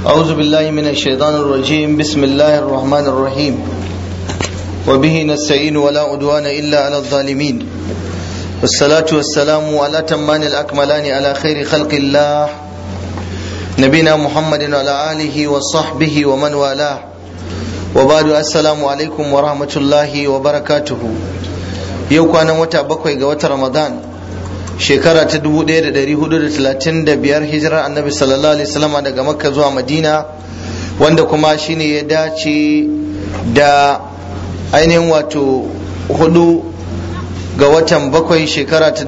أعوذ بالله من الشيطان الرجيم بسم الله الرحمن الرحيم وبه نستعين ولا عدوان إلا على الظالمين والصلاة والسلام على تمان الأكملان على خير خلق الله نبينا محمد وعلى آله وصحبه ومن والاه وبعد السلام عليكم ورحمة الله وبركاته yau kwanan wata bakwai ga watan ramadan shekara ta 1435 hijirar annabi sallallahu alaihi wasallam daga makka zuwa madina wanda kuma shine ya dace da ainihin wato hudu ga watan bakwai shekara ta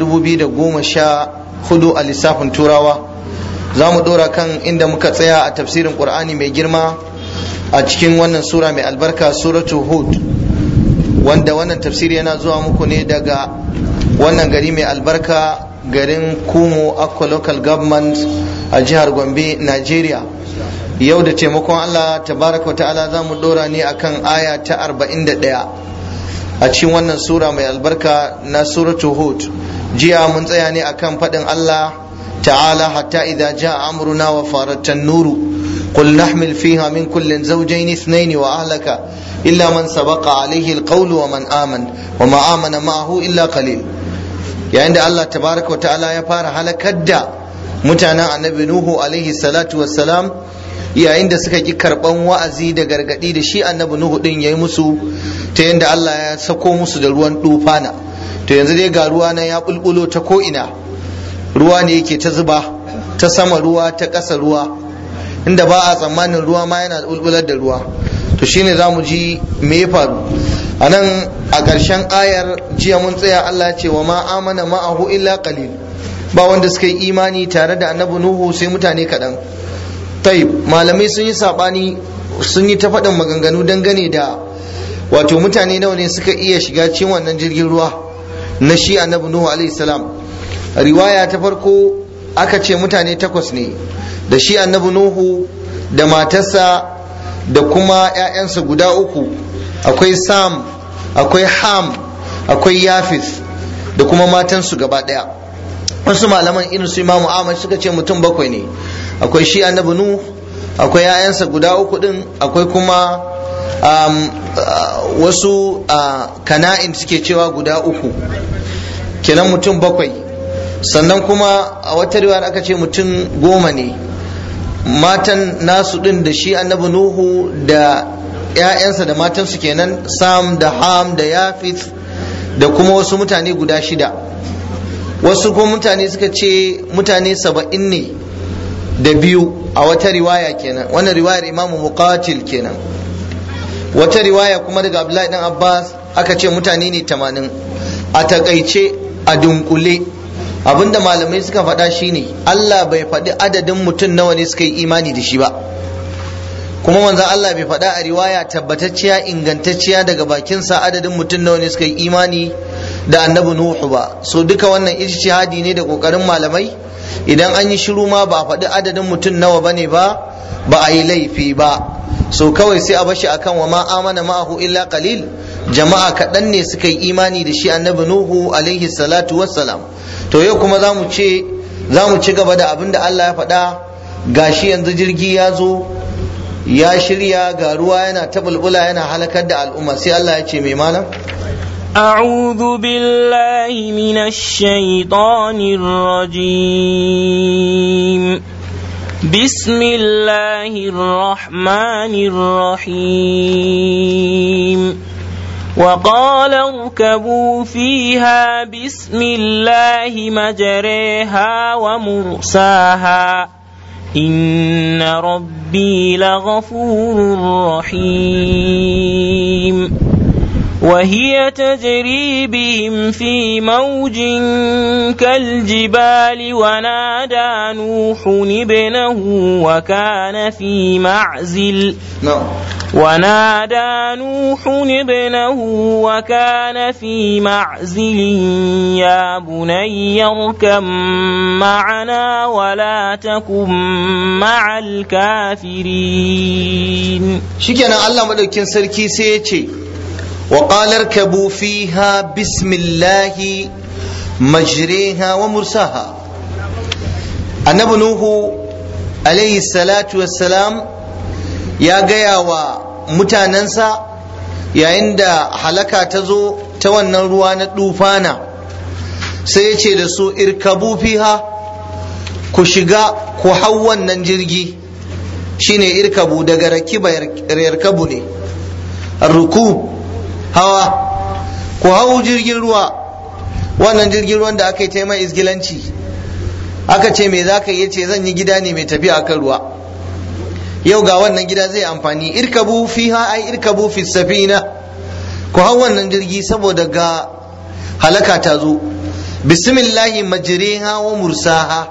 2014 a lissafin turawa za mu dora kan inda muka tsaya a tafsirin qur'ani mai girma a cikin wannan sura mai albarka suratu hud wanda wannan tafsiri yana zuwa muku ne daga wannan gari mai albarka garin kumo akwa local government a jihar gombe nigeria yau da taimakon allah tabaraka ta'ala za mu dora ne akan aya ta 41 a cikin wannan sura mai albarka na suratu hud jiya mun tsaya ne akan faɗin allah ta'ala hatta idza jaa amruna wa faratan nuru قل نحمل فيها من كل زوجين اثنين وأهلك إلا من سبق عليه القول ومن آمن وما آمن معه إلا قليل يعني عند الله تبارك وتعالى يفار على كدا متانا النبي نوح عليه الصلاة والسلام yayin da suka ki karban wa'azi da gargadi da shi annabi nuhu din yayi musu ta yanda Allah ya sako musu da ruwan dufana to yanzu dai ga ruwa nan ya bulbulo ta ko ina ruwa ne yake ta zuba ta sama ruwa ta ƙasa ruwa inda ba a tsammanin ruwa ma yana bulbular da ruwa to shine za mu ji me ya faru a nan a ƙarshen ayar jiya mun tsaya Allah ce wa ma amana ma'ahu illa qalil ba wanda suka yi imani tare da annabi nuhu sai mutane kaɗan taib malamai sun yi saɓani sun yi ta faɗin maganganu dangane da wato mutane nawa ne suka iya shiga cikin wannan jirgin ruwa na shi annabi nuhu alaihi salam riwaya ta farko aka ce mutane takwas ne da shi annabi nuhu da matarsa da kuma 'ya'yansa guda uku akwai sam akwai ham akwai yafis da kuma matansu gaba ɗaya wasu malaman irin su imamu ahmad suka ce mutum bakwai ne akwai shi annabi nuhu akwai 'ya'yansa guda uku din akwai kuma um, uh, wasu uh, kana'in suke cewa guda uku kenan mutum bakwai sannan kuma a wata riwayar aka ce mutum goma ne matan nasu din da shi annabi nuhu da ‘ya'yansa da matansu kenan sam da ham da yafith da kuma wasu mutane guda shida wasu kuma mutane suka ce mutane saba'in ne da biyu a wata riwaya kenan wannan riwayar imamu muqatil kenan wata riwaya kuma daga abdullahi dan abbas aka ce mutane ne tamanin a takaice a dunkule abinda malamai suka faɗa shine Allah bai faɗi adadin mutum nawa ne suka yi imani da shi ba kuma manzon Allah bai faɗa a riwaya tabbatacciya ingantacciya daga bakinsa adadin mutum nawa ne suka yi imani da annabi Nuhu ba so duka wannan ijtihadi ne da kokarin malamai idan an yi shiru ma ba a faɗi adadin mutum nawa bane ba ba a yi laifi ba so kawai sai a bashi akan wa ma amana ma'ahu illa qalil jama'a kaɗan ne suka yi imani da shi annabi Nuhu alaihi salatu wassalam to yau kuma za mu ce za mu ci gaba da abin da Allah ya faɗa gashi yanzu jirgi ya zo ya shirya ga ruwa yana ta bulbula yana halakar da al'umma sai Allah ya ce mai malam أعوذ بالله من الشيطان الرجيم بسم الله الرحمن الرحيم وقال اركبوا فيها بسم الله مجريها ومرساها إن ربي لغفور رحيم وهي تجري بهم في موج كالجبال ونادى نوح ابنه وكان في معزل ونادى نوح ابنه وكان في معزل يا بني اركب معنا ولا تكن مع الكافرين شكرا الله مدوكين سركي سيتي وقال اركبوا فيها بسم الله مجريها ومرساها annabi nuhu alaihi salatu wassalam ya gaya wa mutanensa yayin da halaka ta zo ta wannan ruwa na dufana sai ya ce da su irkabu fiha ku shiga ku hau wannan jirgi shine irkabu daga rakiba yarkabu ne ruku hawa ku hau jirgin ruwa wannan jirgin ruwan da aka yi taimai izgilanci aka ce me za ka yi ce zan yi gida ne mai tafiya akan ruwa yau ga wannan gida zai amfani irkabu fiha ai irkabu fi safina ku hau wannan jirgi saboda ga halaka ta zo bismillahi majriha wa mursaha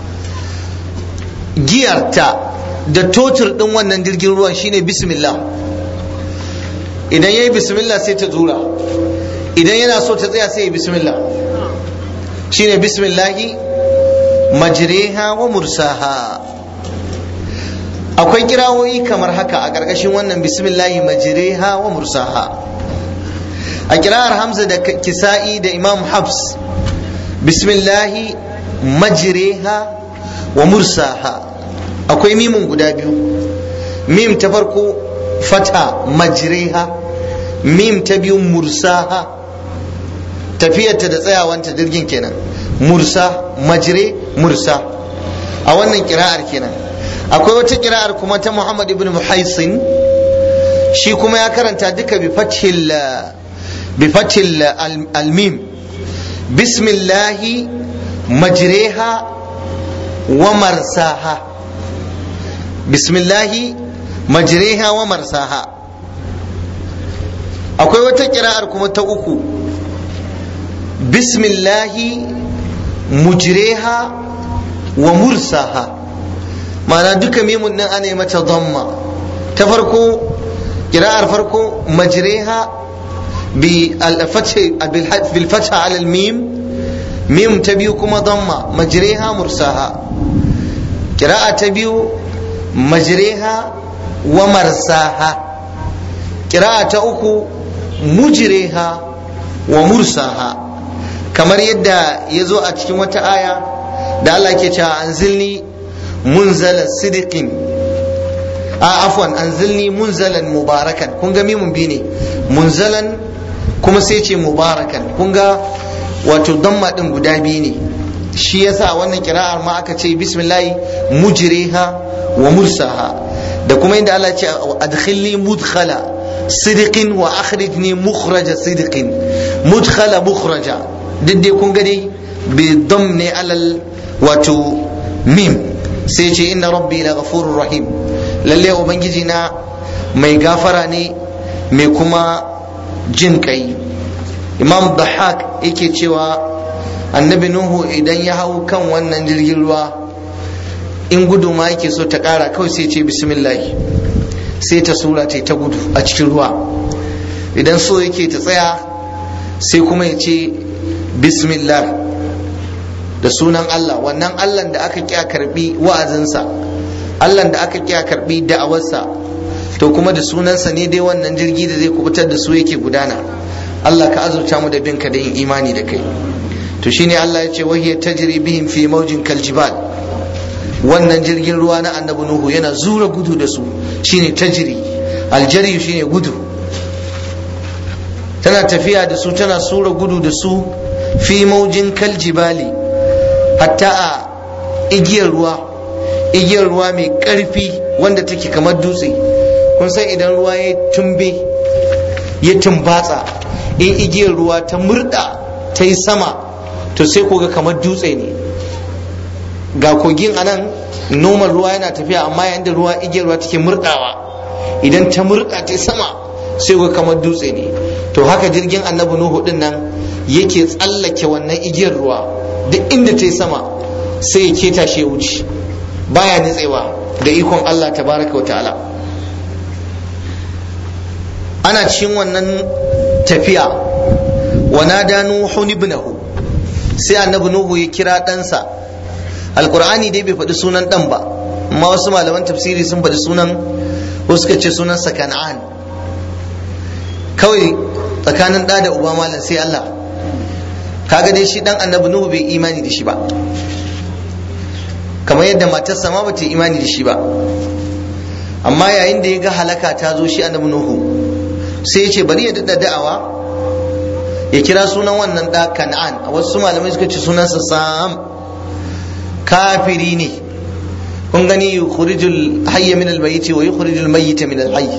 giyarta da totur din wannan jirgin ruwan shine bismillah idan yayi bismillah sai ta zura idan yana so ta tsaya sai ya bismillah shine bismillahi majriha wa mursaha akwai kirawoyi kamar haka a ƙarƙashin wannan bismillahi majriha wa mursaha a kirar hamza da kisa'i da imam habs bismillahi majriha wa mursaha akwai mimun guda biyu mim ta farko fata majriha mim ta biyu mursaha tafiyarta da tsayawanta jirgin kenan mursa majre mursa a wannan kira'ar kenan akwai wata kira'ar kuma ta muhammad ibn muhaisin shi kuma ya karanta duka bi fathil bi fathil almim bismillahi majreha wa marsaha bismillahi majreha wa marsaha akwai wata kira'ar kuma ta uku bismillahi mujreha wa mursaha ma'ana duka mimun nan ana yi mata dhamma ta farko kira'ar farko majreha bi bil fatha ala al mim mim ta biyu kuma dhamma majreha mursaha kira'a ta biyu majreha wa marsaha kira'a ta uku mujreha wa mursaha kamar yadda ya zo a cikin wata aya da Allah ke cewa anzilni munzala sidiqin a afwan anzilni munzalan mubarakan kun ga mimun bi ne munzalan kuma sai ce mubarakan kun ga wato damma din guda biyu ne shi yasa wannan kira'ar ma aka ce bismillah mujriha wa mursaha da kuma inda Allah ce adkhilni mudkhala sidiqin wa akhrijni mukhraja sidiqin mudkhala mukhraja duk dai kun ga dai bi dam ne alal wato mim sai ce inna rabbi la ghafurur rahim lalle ubangiji na mai gafara ne mai kuma jin kai imam dhahak yake cewa annabi nuhu idan ya hau kan wannan jirgin ruwa in gudu ma yake so ta kara kawai sai ce bismillah sai ta sura ta ta gudu a cikin ruwa idan so yake ta tsaya sai kuma ya ce bismillah da sunan Allah wannan Allah da aka kiya karbi wa'azinsa Allah da aka kiya karbi da'awarsa to kuma da sunansa ne dai wannan jirgi da zai kubutar da su yake gudana Allah ka azurta mu da binka da yin imani da kai to shine Allah ya ce wahiya tajri bihim fi mawjin kaljibal wannan jirgin ruwa na annabi nuhu yana zura gudu da su shine tajri aljari shine gudu tana tafiya da su tana sura gudu da su fi maujin kaljibali hatta a igiyar ruwa igiyar ruwa mai ƙarfi wanda take kamar dutse kun san idan ruwa ya tumbe ya tumbatsa in igiyar ruwa ta murda ta yi sama to sai koga kamar dutse ne ga kogin anan noman ruwa yana tafiya amma yayin da ruwa igiyar ruwa take murdawa idan ta murda ta sama sai ga kamar dutse ne to haka jirgin annabi nuhu din nan yake tsallake wannan igiyar ruwa duk inda ta yi sama sai ya keta shi ya wuce baya nitsewa da ikon Allah tabaraka wa ta'ala ana cikin wannan tafiya wa nada nuhu ibnahu sai annabi nuhu ya kira ɗansa alqur'ani dai bai faɗi sunan ɗan ba amma wasu malaman tafsiri sun faɗi sunan wasu suka ce sunansa kan'an kawai tsakanin ɗa da uba malam sai Allah kaga dai shi dan annabi nuhu bai imani da shi ba kamar yadda matarsa ma bata imani da shi ba amma yayin da ya ga halaka ta zo shi annabi nuhu sai ya ce bari ya dada da'awa ya kira sunan wannan da kan'an a wasu malamai suka ce sunansa sam kafiri ne kun gani yukhrijul hayya min al-mayyit wa yukhrijul mayyita min al-hayy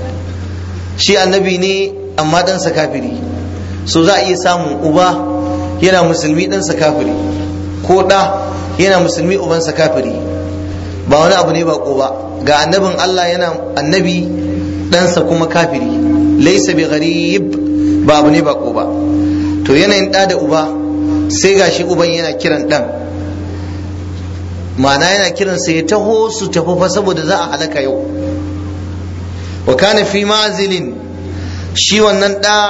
shi annabi ne amma ɗansa kafiri so za a iya samun uba yana musulmi ɗansa kafiri ko ɗa yana musulmi ubansa kafiri ba wani abu ne ba ko ba ga annabin Allah yana annabi ɗansa kuma kafiri laisa bi gharib ba abu ne ba ko ba to yanayin ɗa da uba sai gashi uban yana kiran ɗan ma'ana yana kiran sai ya taho su tafi fa saboda za a halaka yau wa kana fi ma'zilin shi wannan ɗa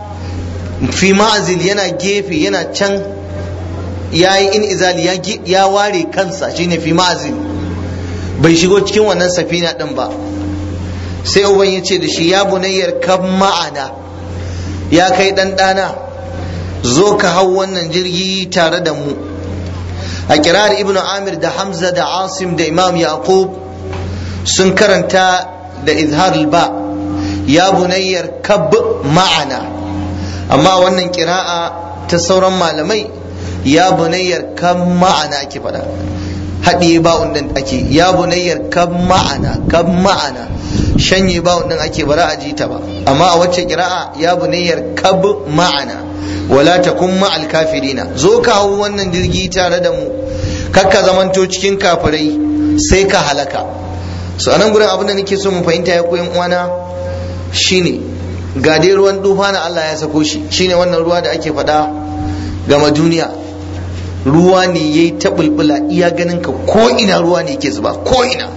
fi ma'azil yana gefe yana can ya yi in izali ya ware kansa shine fi ma'azil bai shigo cikin wannan safina ɗin ba sai uban ya ce da shi ya bunayyar kan ma'ana ya kai ɗan ɗana zo ka hau wannan jirgi tare da mu a kirar ibnu amir da hamza da asim da imam yaqub sun karanta da izhar ba ya bunayyar kab ma'ana amma wannan kira'a ta sauran malamai ya bunayyar kan ma'ana ake faɗa haɗiye ba'un ɗin ake ya bunayyar kan ma'ana kan ma'ana shanye ba'un ɗin ake bara a ji ta ba amma a wacce kira'a ya bunayyar kab ma'ana wala takun ma'al kafirina zo ka hau wannan jirgi tare da mu kakka zamanto cikin kafirai sai ka halaka so anan gurin abin da nake so mu fahimta ya koyan uwana shine ga dai ruwan dufa na Allah ya sako shi shine wannan ruwa da ake faɗa gama duniya ruwa ne yayi ta bulbula iya ganin ka ko ina ruwa ne yake zuba ko ina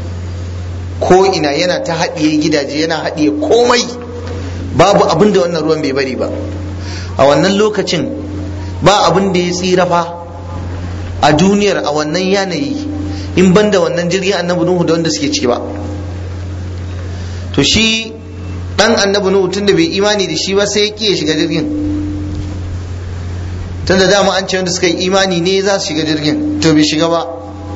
ko ina yana ta haɗiye gidaje yana haɗiye komai babu abin da wannan ruwan bai bari ba a wannan lokacin ba abin da ya tsira fa a duniyar a wannan yanayi in banda wannan jirgin annabi nuhu da wanda suke ciki ba to shi dan annabi nuhu tunda bai imani da shi ba sai ya kiye shiga jirgin tunda dama an ce wanda suka yi imani ne za su shiga jirgin to bai shiga ba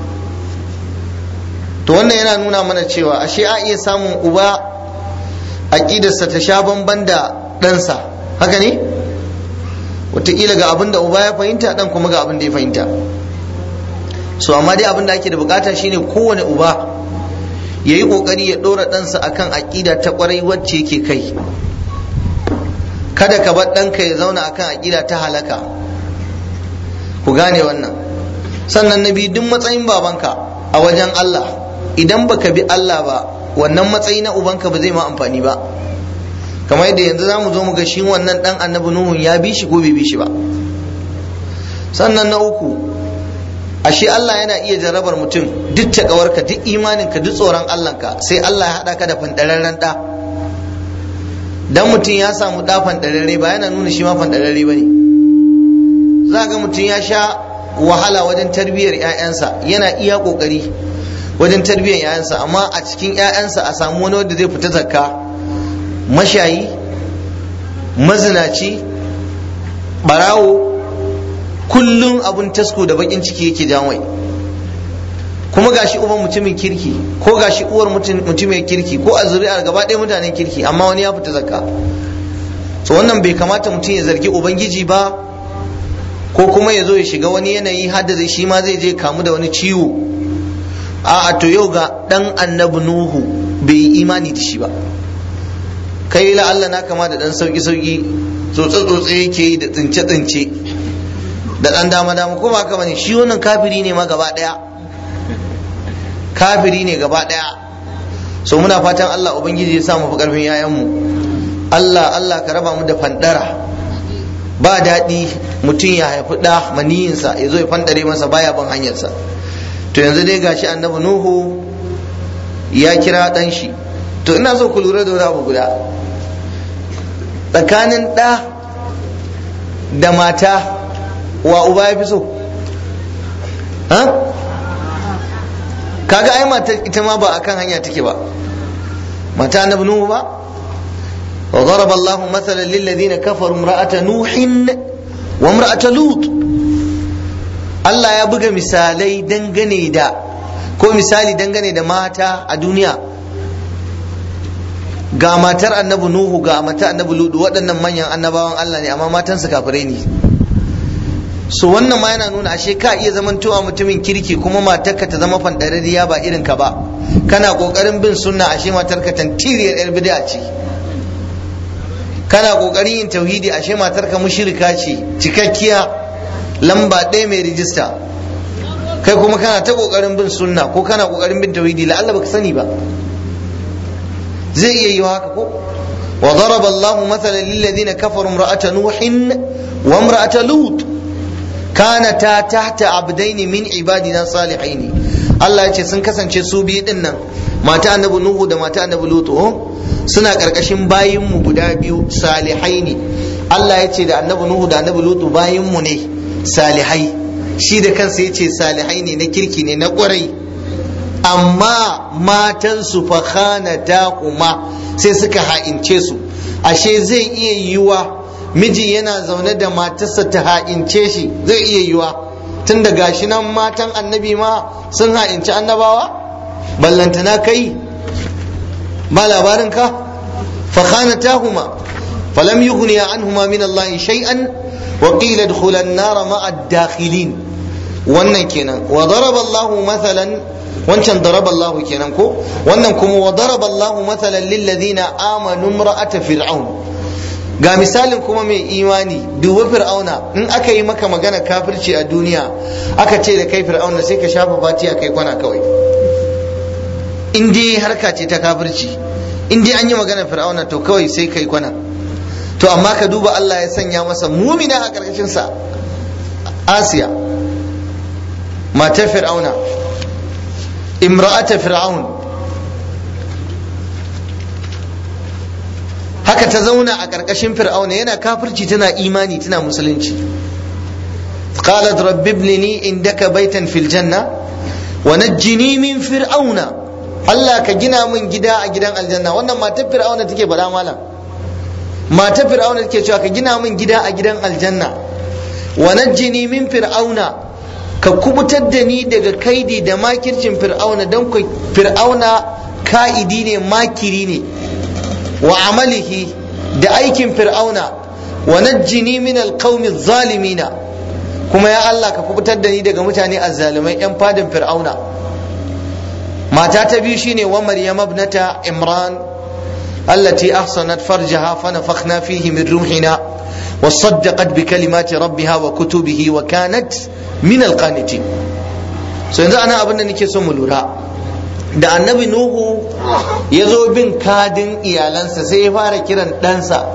to wannan yana nuna mana cewa ashe a iya samun uba aƙidarsa ta sha bamban da ɗansa haka ne wataƙila ga abin da uba ya fahimta ɗan kuma ga abin da ya fahimta so amma dai abin da ake da bukata shine kowane uba ya yi ƙoƙari ya ɗora ɗansa akan aƙida ta ƙwarai wacce yake kai kada ka bar ɗanka ya zauna akan aƙida ta halaka ku gane wannan sannan na biyu duk matsayin babanka a wajen Allah idan baka bi Allah ba wannan matsayi na ubanka ba zai ma amfani ba kamar yadda yanzu za mu zo mu ga shi wannan ɗan annabi nuhun ya bi shi ko bai bi shi ba sannan na uku ashe Allah yana iya jarabar mutum duk takawarka duk imaninka duk tsoron Allahnka sai Allah ya haɗa ka da fandararren ɗa dan mutum ya samu ɗa fandararre ba yana nuna shi ma fandararre ba ne za ga mutum ya sha wahala wajen tarbiyyar 'ya'yansa yana iya ƙoƙari wajen tarbiyyar 'ya'yansa amma a cikin 'ya'yansa a samu wani wanda zai fita zakka mashayi mazinaci barawo kullum abun tasko da bakin ciki yake jamai kuma gashi uban mutumin kirki ko gashi uwar mutumin kirki ko a zuri'ar gaba ɗaya mutanen kirki amma wani ya fita zakka so wannan bai kamata mutum ya zargi ubangiji ba ko kuma ya zo ya shiga wani yanayi har da shi ma zai je kamu da wani ciwo a to yau ga dan annabi nuhu bai yi imani da shi ba kai la Allah na kama da dan sauki sauki tsotse tsotse yake yi da tsince tsince da dan dama dama ko ba ka bane shi wannan kafiri ne ma gaba daya kafiri ne gaba daya so muna fatan Allah ubangiji ya sa mu fi karfin yayan mu Allah Allah ka raba mu da fandara ba daɗi mutum ya haifi ɗa maniyinsa ya zo ya fandare masa baya ban hanyarsa to yanzu dai gashi annabi nuhu ya kira ɗan shi to ina so ku lura da wani abu guda tsakanin ɗa da mata wa uba ya fi so kaga ai mata ita ma ba akan hanya take ba mata annabi nuhu ba وضرب الله مثلا للذين كفروا امرأة نوح وامرأة لوط Allah ya buga misalai dangane da ko misali dangane da mata a duniya ga matar annabi Nuhu ga matar annabi Ludu waɗannan manyan annabawan Allah ne amma matansu kafirai ne so wannan ma yana nuna ashe ka iya zamantowa mutumin kirki kuma matarka ta zama fandarariya ba irin ka ba kana kokarin bin sunna ashe matarka tantiriyar yar bid'a ce kana kokarin yin tauhidi ashe matarka mushrika ce cikakkiya lamba ɗaya mai rijista kai kuma kana ta kokarin bin sunna ko kana kokarin bin tauhidi la'alla baka sani ba zai iya yi haka ko wa daraba Allahu mathalan lil ladina kafaru imra'ata nuhin wa imra'ata lut kanata tahta abdaini min ibadina salihaini Allah ya ce sun kasance su biyu din nan mata annabi nuhu da mata annabi lutu suna karkashin bayin mu guda biyu salihaini Allah ya ce da annabi nuhu da annabi lutu bayin mu ne salihai shi da kansa ya ce salihai ne na kirki ne na kwarai amma matan su fa khanata kuma sai suka ha'ince su ashe zai iya yiwa miji yana zaune da matarsa ta ha'ince shi zai iya yiwa tun da gashi nan matan annabi ma sun ha'inci annabawa ballantana kai ba labarin ka fa khanatahuma falam yughniya anhuma min Allah shay'an wa qila idkhula an-nar ma'a ad-dakhilin wannan kenan wa daraba Allah mathalan wancan daraba Allah kenan ko wannan kuma wa daraba Allah mathalan lil ladina amanu imra'ata fir'aun ga misalin kuma mai imani duba fir'auna in aka yi maka magana kafirci a duniya aka ce da kai fir'auna sai ka shafa fatiya kai kwana kawai in dai harka ce ta kafirci in dai an yi magana fir'auna to kawai sai kai kwana to amma ka duba Allah ya sanya masa mumina a ƙarƙashin sa Asiya matar fir'auna imra'ata fir'aun haka ta zauna a ƙarƙashin fir'auna yana kafirci tana imani tana musulunci qalat rabbi ibnini indaka baitan fil janna wa najjini min fir'auna Allah ka gina min gida a gidan aljanna wannan matar fir'auna take faɗa malam matar fir'auna take cewa ka gina min gida a gidan aljanna wa najjini min fir'auna ka kubutar da ni daga kaidi da makircin fir'auna don fir'auna ka'idi ne makiri ne wa amalihi da aikin fir'auna wa najjini min alqaumi zalimina kuma ya Allah ka kubutar da ni daga mutane azzalumai yan fadin fir'auna mata ta biyu shine wa maryam ibnata imran allati ahsanat farjaha fa nafakhna fihi min ruhina wa saddaqat bi kalimati rabbiha wa kutubihi wa kanat min alqanitin so yanzu ana abin da nake so mu lura da annabi nuhu ya zo bin kadin iyalansa sai ya fara kiran ɗansa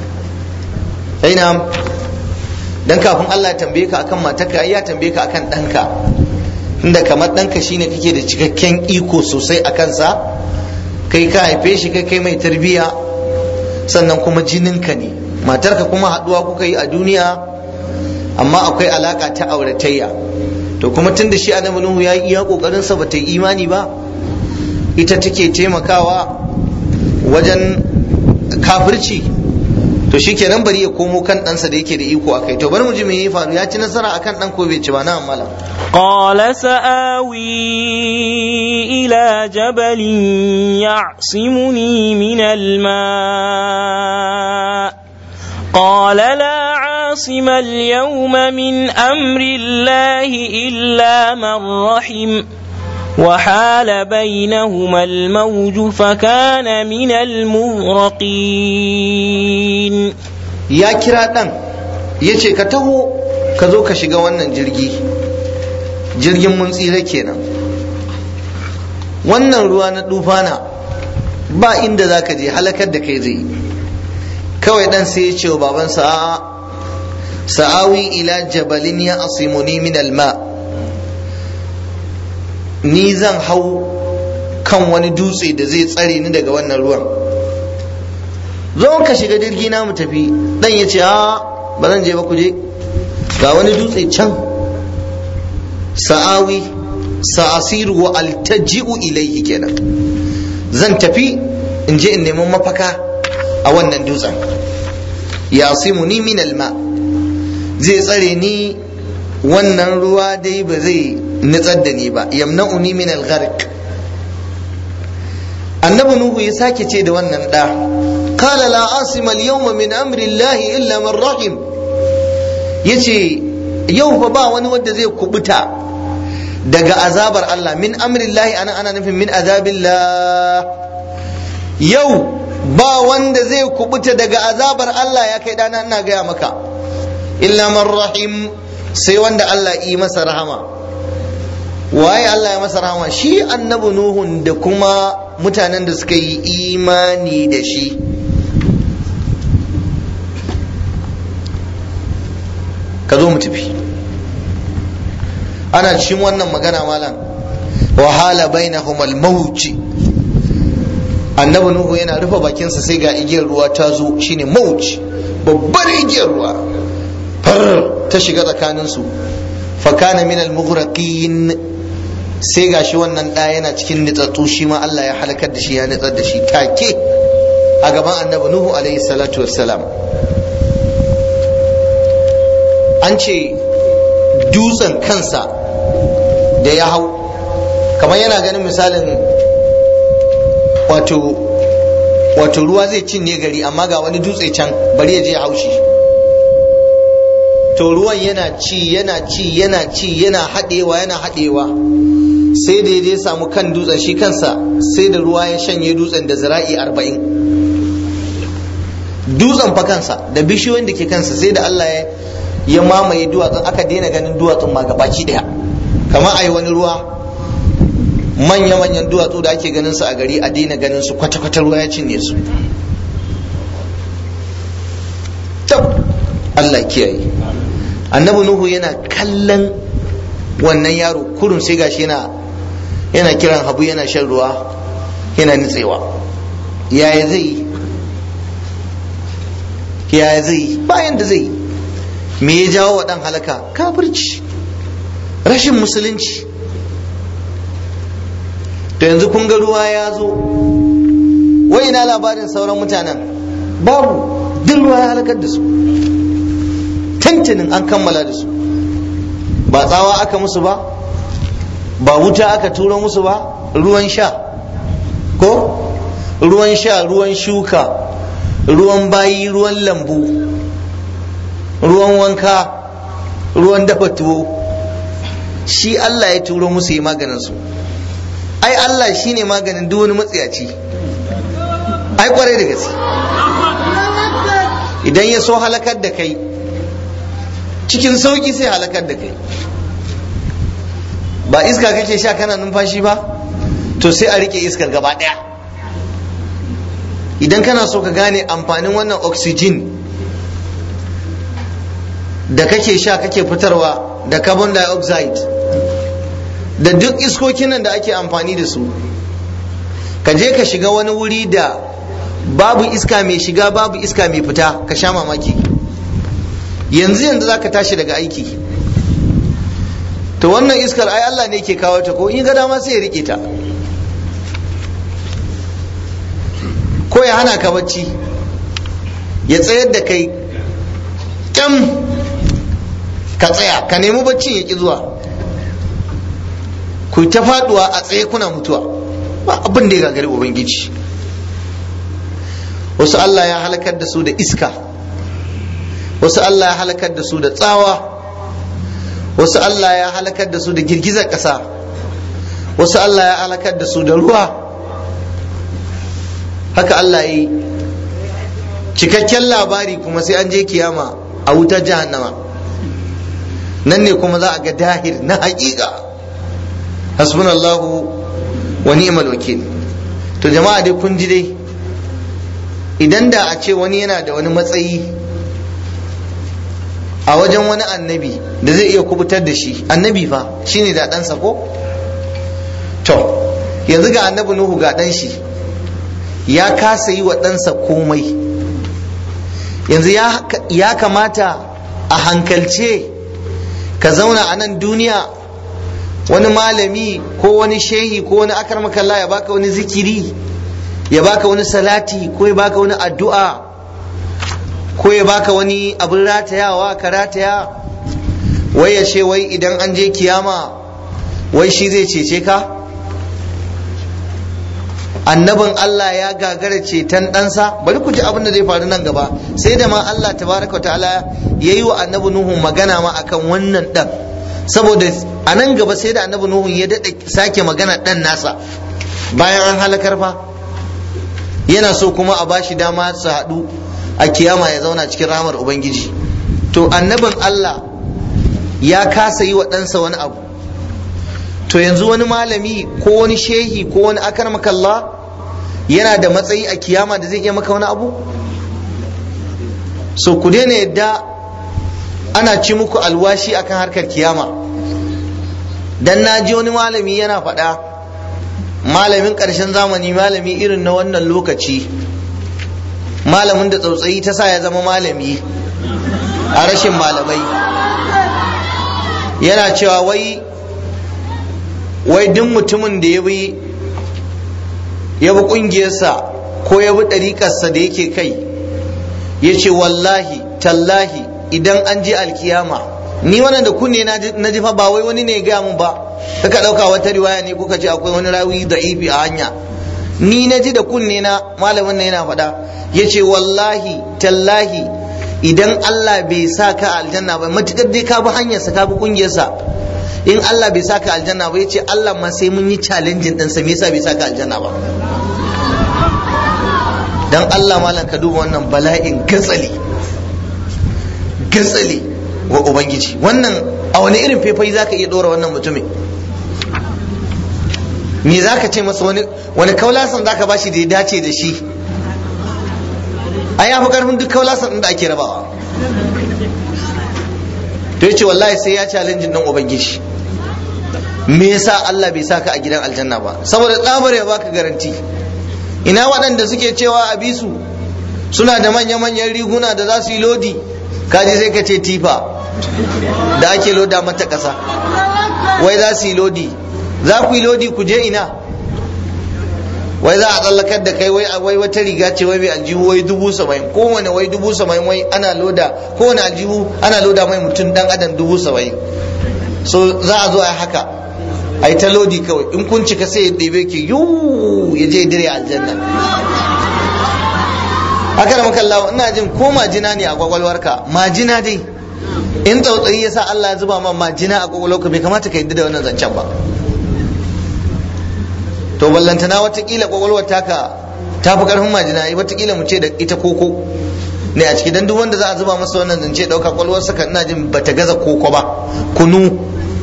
aina dan kafin Allah ya tambaye ka akan matarka ai ya tambaye ka akan ɗanka inda kamar ɗanka shine kake da cikakken iko sosai a kansa kai ka haife shi kai kai mai tarbiyya sannan kuma jininka ne matarka kuma haɗuwa kuka yi a duniya amma akwai alaka ta auratayya to kuma tun da shi annabi nuhu ya yi iya kokarinsa ba ta yi imani ba ita take taimakawa wajen kafirci to shi kenan bari ya komo kan ɗansa da yake da iko a kai to bari mu ji me ya faru ya ci nasara akan ɗan ko bai ci ba na amala قال سآوي إلى جبل يعصمني من الماء قال لا عاصم اليوم من أمر الله إلا من رحم وحال بينهما الموج فكان من المغرقين ya kira ɗan ya ce ka taho ka zo ka shiga wannan jirgi jirgin mun tsira kenan wannan ruwa na dufana ba inda za ka je halakar da kai zai kawai ɗan sai ya ce wa babansa a'a sa'awi ila jabalin ya asimuni min alma ni zan hau kan wani dutse da zai tsare ni daga wannan ruwan zo ka shiga jirgi na mu tafi dan ya ce a ba zan je ba ku je ga wani dutse can sa'awi sa'asiru wa altaji'u ilaihi kenan zan tafi in je in nemi mafaka a wannan dutsen ya ni min alma zai tsare ni wannan ruwa dai ba zai nitsar da ni ba yamna'uni min al-gharq annabi nuhu ya sake ce da wannan da qala la asima al-yawma min amri Allah illa man rahim yace yau fa ba wani wanda zai kubuta daga azabar Allah min amri Allah ana ana nufin min azabillah yau ba wanda zai kubuta daga azabar Allah ya kai dana ina gaya maka illa man rahim sai wanda Allah yi masa rahama waye Allah ya masa rahama shi annabi nuhun da kuma mutanen da suka yi imani da shi ka zo mu tafi ana cikin wannan magana malam wahala bainahum al-mawj annabi nuhu yana rufe bakinsa sai ga igiyar ruwa ta zo shine mawj babbar igiyar ruwa far ta shiga tsakaninsu fakana min al-mughraqin sai gashi wannan ɗaya yana cikin nitsatsu shi ma Allah ya halakar da shi ya nitsar da shi take a gaban annabi nuhu alaihi salatu wassalam an ce dutsen kansa da ya hau kamar yana ganin misalin wato wato ruwa zai cinye gari amma ga wani dutse can bari ya je ya haushi to ruwan yana ci yana ci yana ci yana haɗewa yana haɗewa sai da ya samu kan dutsen shi kansa sai da ruwa ya shanye dutsen da zira'i arba'in dutsen fa kansa da bishiyoyin da ke kansa sai da Allah ya ya mamaye duwatsun aka daina ganin duwatsun ma gabaki daya kamar a yi wani ruwa manya-manyan duwatsu da ake ganin su a gari a daina ganin su kwata-kwata ruwa ya cinye su tab Allah kiyaye annabi nuhu yana kallon wannan yaro kurun sai gashi yana yana kiran habu yana shan ruwa yana nitsewa yaya zai yaya zai bayan da zai me ya jawo wa dan halaka kafirci rashin musulunci to yanzu kun ga ruwa ya zo wai ina labarin sauran mutanen babu duk ruwa ya halakar da su tantanin an kammala da su ba tsawa aka musu ba ba wuta aka turo musu ba ruwan sha ko ruwan sha ruwan shuka ruwan bayi ruwan lambu ruwan wanka ruwan dafa tuwo shi Allah ya turo musu yi maganin su ai Allah shi ne maganin duk wani matsiyaci ai kwarai da gaske idan ya so halakar da kai cikin sauki sai halakar da kai ba iska kake sha kana numfashi ba to sai a rike iskar gaba daya idan kana so ka gane amfanin wannan oxygen da kake sha kake fitarwa da carbon dioxide da duk iskokin nan da ake amfani da su ka je ka shiga wani wuri da babu iska mai shiga babu iska mai fita ka sha mamaki yanzu yanzu za ka tashi daga aiki to wannan iskar ai Allah ne ke kawo ta ko in ga dama sai ya rike ta ko ya hana ka bacci ya tsayar da kai kyam ka tsaya ka nemi baccin ya ki zuwa ku ta faduwa a tsaye kuna mutuwa ba abin da ya gagari ubangiji wasu Allah ya halakar da su da iska wasu Allah ya halakar da su da tsawa wasu Allah ya halakar da su da girgizar ƙasa wasu Allah ya halakar da su da ruwa haka Allah ya yi cikakken labari kuma sai an je kiyama a wutar jahannama nan ne kuma za a ga dahir na haƙiƙa hasbunallahu wa ni'mal wakil to jama'a dai kun ji dai idan da a ce wani yana da wani matsayi a wajen wani annabi da zai iya kubutar da shi annabi fa shine da ɗansa ko to yanzu ga annabi nuhu ga ɗan shi ya kasa yi wa ɗansa komai yanzu ya kamata a hankalce ka zauna a nan duniya wani malami ko wani shehi ko wani akar makalla ya baka wani zikiri ya baka wani salati ko ya baka wani addu'a ko ya baka wani abin ratayawa ka rataya wai ya ce wai idan an je kiyama wai shi zai cece ka annabin Allah ya gagara ceton ɗansa bari ku ji abin da zai faru nan gaba sai da ma Allah tabaraka ta'ala ya yi wa annabi Nuhu magana ma akan wannan ɗan saboda a nan gaba sai da annabi Nuhu ya daɗa sake magana ɗan nasa bayan an halakar fa yana so kuma a bashi dama su haɗu a kiyama ya zauna cikin ramar ubangiji to annabin Allah ya kasa yi wa ɗansa wani abu to yanzu wani malami ko wani shehi ko wani akarmakalla yana da matsayi a kiyama da zai iya maka wani abu so ku daina yadda ana ci muku alwashi akan harkar kiyama dan na ji wani malami yana faɗa malamin ƙarshen zamani malami irin na wannan lokaci malamin da tsautsayi ta sa ya zama malami a rashin malamai yana cewa wai wai duk mutumin da ya bi ya bi ƙungiyarsa ko ya bi ɗariƙarsa da yake kai ya ce wallahi tallahi idan an je alkiyama ni wannan da kunne na ji fa ba wai wani ne ya gaya mun ba kaka ɗauka wata riwaya ne kuka ce akwai wani rawi da ifi a hanya ni na ji da kunne na malamin na yana faɗa ya ce wallahi tallahi idan Allah bai sa ka aljanna ba matuƙar dai ka bi hanyarsa ka bi ƙungiyarsa in Allah bai sa ka aljanna ba ya ce Allah ma sai mun yi challenging ɗinsa me yasa bai sa ka aljanna ba dan Allah malam ka duba wannan bala'in gatsali gatsali wa ubangiji wannan a wani irin faifai zaka iya dora wannan mutumin me zaka ce masa wani wani kaulasan zaka bashi da ya dace da shi ai ya fi karfin duk kaulasan din da ake rabawa to yace wallahi sai ya challenge din ubangiji me yasa Allah bai saka a gidan aljanna ba saboda tsabar ya baka garanti ina waɗanda suke cewa a bisu suna da manya-manyan riguna da za su yi lodi kaji sai ka ce tifa da ake loda mata ƙasa wai za su yi lodi za ku yi lodi ku je ina wai za a tsallakar da kai wai wai wata riga ce wai mai aljihu wai dubu saba'in kowane wai dubu saba'in wai ana loda kowane aljihu ana loda mai mutum dan adam dubu saba'in so za a zo a haka a yi ta lodi kawai in kun cika sai ya ɗebe ki yuu ya je dire aljanna haka da makallawa ina jin ko majina ne a kwakwalwarka majina dai in tsautsayi ya sa Allah ya zuba ma majina a kwakwalwarka bai kamata ka yadda da wannan zancen ba to ballantana watakila kwakwalwar taka ta fi karfin majina watakila mu ce da ita koko ne a ciki dan duk wanda za a zuba masa wannan zance dauka kwakwalwarsa kan ina jin bata gaza koko ba kunu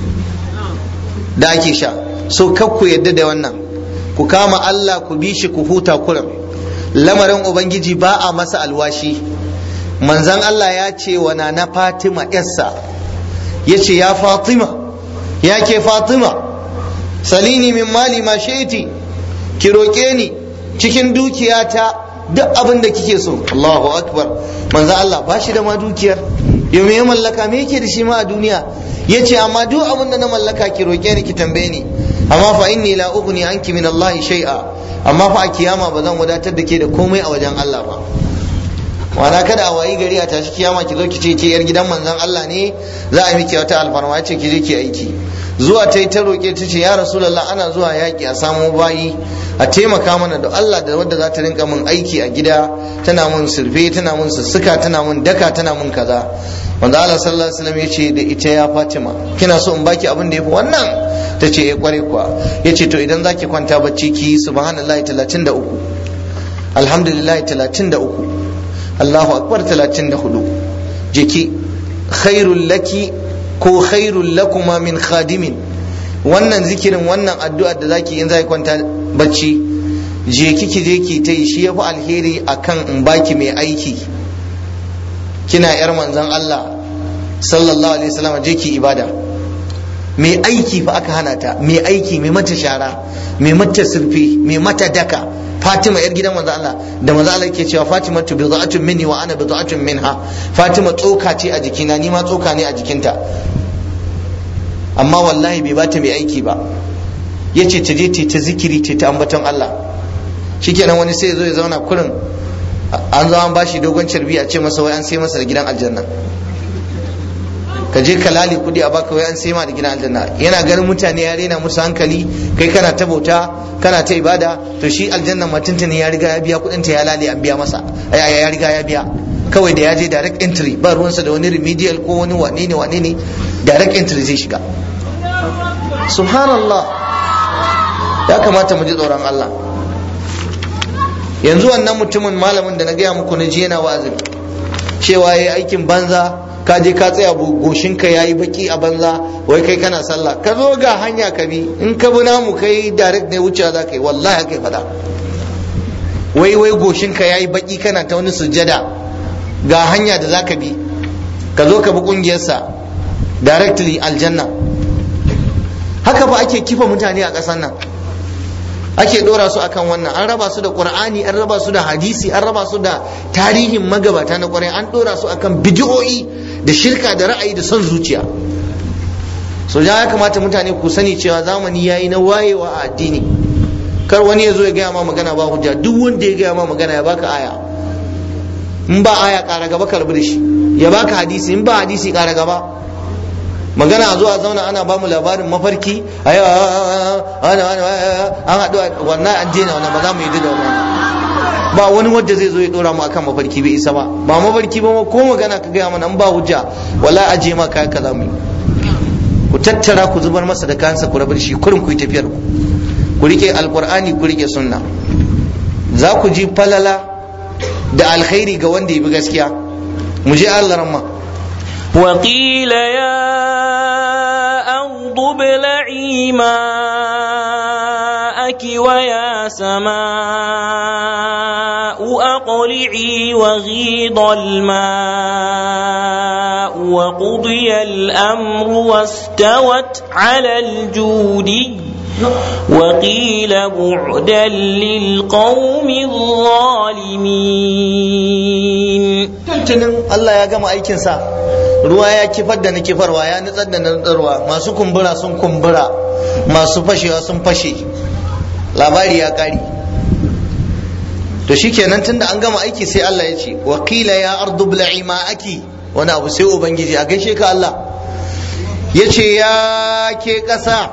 da ake sha so kar ku yadda da wannan ku kama Allah ku bi shi ku huta kuram lamarin ubangiji ba a masa alwashi manzan Allah ya ce wa na Fatima yarsa ya ce ya Fatima ya ke Fatima salini min mali ma shaiti ki roƙe ni cikin dukiyata duk abin da kike so Allahu akbar manzan Allah ba shi da ma dukiyar yau me ya mallaka me yake da shi ma a duniya ya ce amma duk abin da na mallaka ki roƙe ni ki tambaye ni amma fa inni la ughni anki min Allah shay'a amma fa a kiyama ba zan wadatar da ke da komai a wajen Allah ba wana kada a wayi gari a tashi kiyama ki zo ki ce ke yar gidan manzon Allah ne za a miki wata alfarma ce ki je ki aiki zuwa ta yi ta roƙe ta ce ya rasulullah ana zuwa yaƙi a samo bayi a taimaka mana da Allah da wadda za ta rinka min aiki a gida tana mun surfe tana mun sussuka tana mun daka tana mun kaza wanda Allah sallallahu alaihi wasallam ya ce da ita ya Fatima kina so in baki abin da yafi wannan ta ce ya kware kuwa ya ce to idan zaki kwanta bacci ki subhanallahi 33 alhamdulillahi 33 Allahu akbar 34 jiki khairul laki ko khairul lakuma min khadimin wannan zikirin wannan addu'ar da zaki in zaki kwanta bacci je kiki je ki ta yi shi yafi alheri akan in baki mai aiki kina yar manzon Allah sallallahu alaihi wasallam je ki ibada mai aiki fa aka hana ta mai aiki mai mata shara mai mata sulfi mai mata daka Fatima yar gidan manzo Allah da manzo Allah yake cewa Fatima tu bid'atun minni wa ana bid'atun minha Fatima tsoka ce a jikina ni ma tsoka ne a jikinta amma wallahi bai bata mai aiki ba yace ta je ta zikiri ta ta ambaton Allah shikenan wani sai ya zo ya zauna kurin an zo an bashi dogon carbi a ce masa wai an sai masa da gidan aljanna ka je ka lale kudi a baka wai an sai ma da gidan aljanna yana ganin mutane ya rena musu hankali kai kana ta bauta kana ta ibada to shi aljanna ma tuntuni ya riga ya biya kudin ta ya lale an biya masa ya riga ya biya kawai da ya je direct entry ba ruwansa da wani remedial ko wani wane ne wane ne direct entry zai shiga subhanallah ya kamata mu ji tsoron Allah yanzu wannan mutumin malamin da na gaya muku na ji yana wa'azin cewa yayi aikin banza ka je ka tsaya goshinka ya yi baki a banza wai kai kana sallah ka zo ga hanya ka bi in ka bi namu kai direct ne wuce za ka yi wallahi kai fada wai wai goshinka ya yi baki kana ta wani sujjada ga hanya da za ka bi ka zo ka bi kungiyarsa directly aljanna haka ba ake kifa mutane a ƙasar nan ake dora su akan wannan an raba su da qur'ani an raba su da hadisi an raba su da tarihin magabata na ƙwarai an dora su akan bidiyo'i da shirka da ra'ayi da son zuciya so ya kamata mutane ku sani cewa zamani yayi na wayewa a addini kar wani ya zo ya gaya ma magana ba hujja duk wanda ya gaya ma magana ya baka aya in ba aya kara gaba karbi da shi ya baka hadisi in ba hadisi kara gaba magana a zuwa zauna ana bamu labarin mafarki a yau an haɗu wannan an jena wannan ba za mu yi da wannan ba wani wanda zai zo ya dora mu akan mafarki bai isa ba ba mafarki ba ko magana ka gaya mana an ba hujja wala aje ma kai kaza mu ku tattara ku zubar masa da kansa ku rabar shi kurin ku yi tafiyar ku ku rike alqur'ani ku rike sunna za ku ji falala da alkhairi ga wanda ya bi gaskiya mu je Allah ramma وقيل يا أرض ابلعي ماءك ويا سماء أقلعي وغيض الماء وقضي الأمر واستوت على الجودي وقيل بعدا للقوم الظالمين tuntunin Allah ya gama aikinsa ruwa ya kifar da na kifarwa ya nutsar da na nutsarwa masu kumbura sun kumbura masu fashewa sun fashe labari ya kari to shikenan tunda an gama aiki sai Allah ya ce wa qila ya ardu bla'i ma'aki wani abu sai ubangiji a gaishe ka Allah ya ce ya ke ƙasa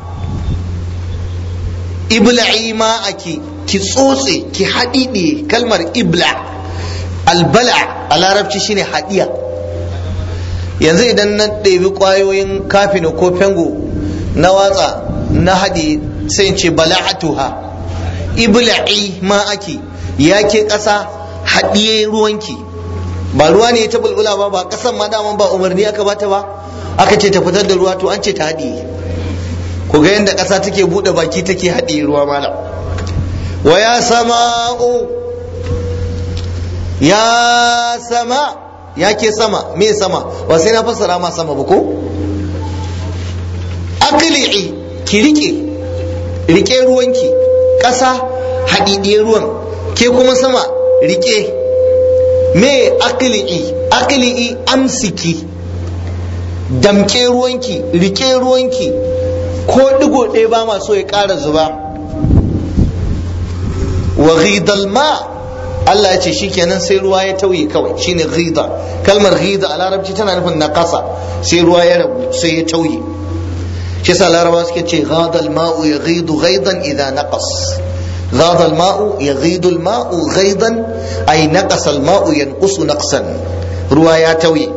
ibla'i ma'aki ki tsotse ki haɗiɗe kalmar ibla' albala a larabci shine hadiya yanzu idan na ɗebi ƙwayoyin kafino ko fengo na watsa na haɗe sai in ce bala'atuha ibla'i ma ake ya ke ƙasa haɗiye ruwanki ba ruwa ne ta bulbula ba ba ƙasan ma daman ba umarni aka bata ba aka ce ta fitar da ruwa to an ce ta haɗiye ku ga yadda ƙasa take buɗe baki take haɗiye ruwa malam wa ya sama'u ya sama ya ke sama me sama ba sai na fassara ma sama ba ko akli'i ki rike rike ruwanki ƙasa haɗiɗiyar ruwan ke kuma sama rike me akli'i akli'i amsiki damke ruwanki rike ruwanki ko digo ɗaya ba ma so ya ƙara zuba wa ghidal ma Allah ya ce shikenan sai ruwa ya tauye kawai shine ghida kalmar ghida a larabci tana nufin naqasa sai ruwa ya rabu sai ya tauye shi yasa larabawa suke ce ghada al-ma'u yaghidu ghaidan idha naqas ghada al-ma'u yaghidu al-ma'u ghaidan ay naqasa al-ma'u yanqusu naqsan ruwa ya tauye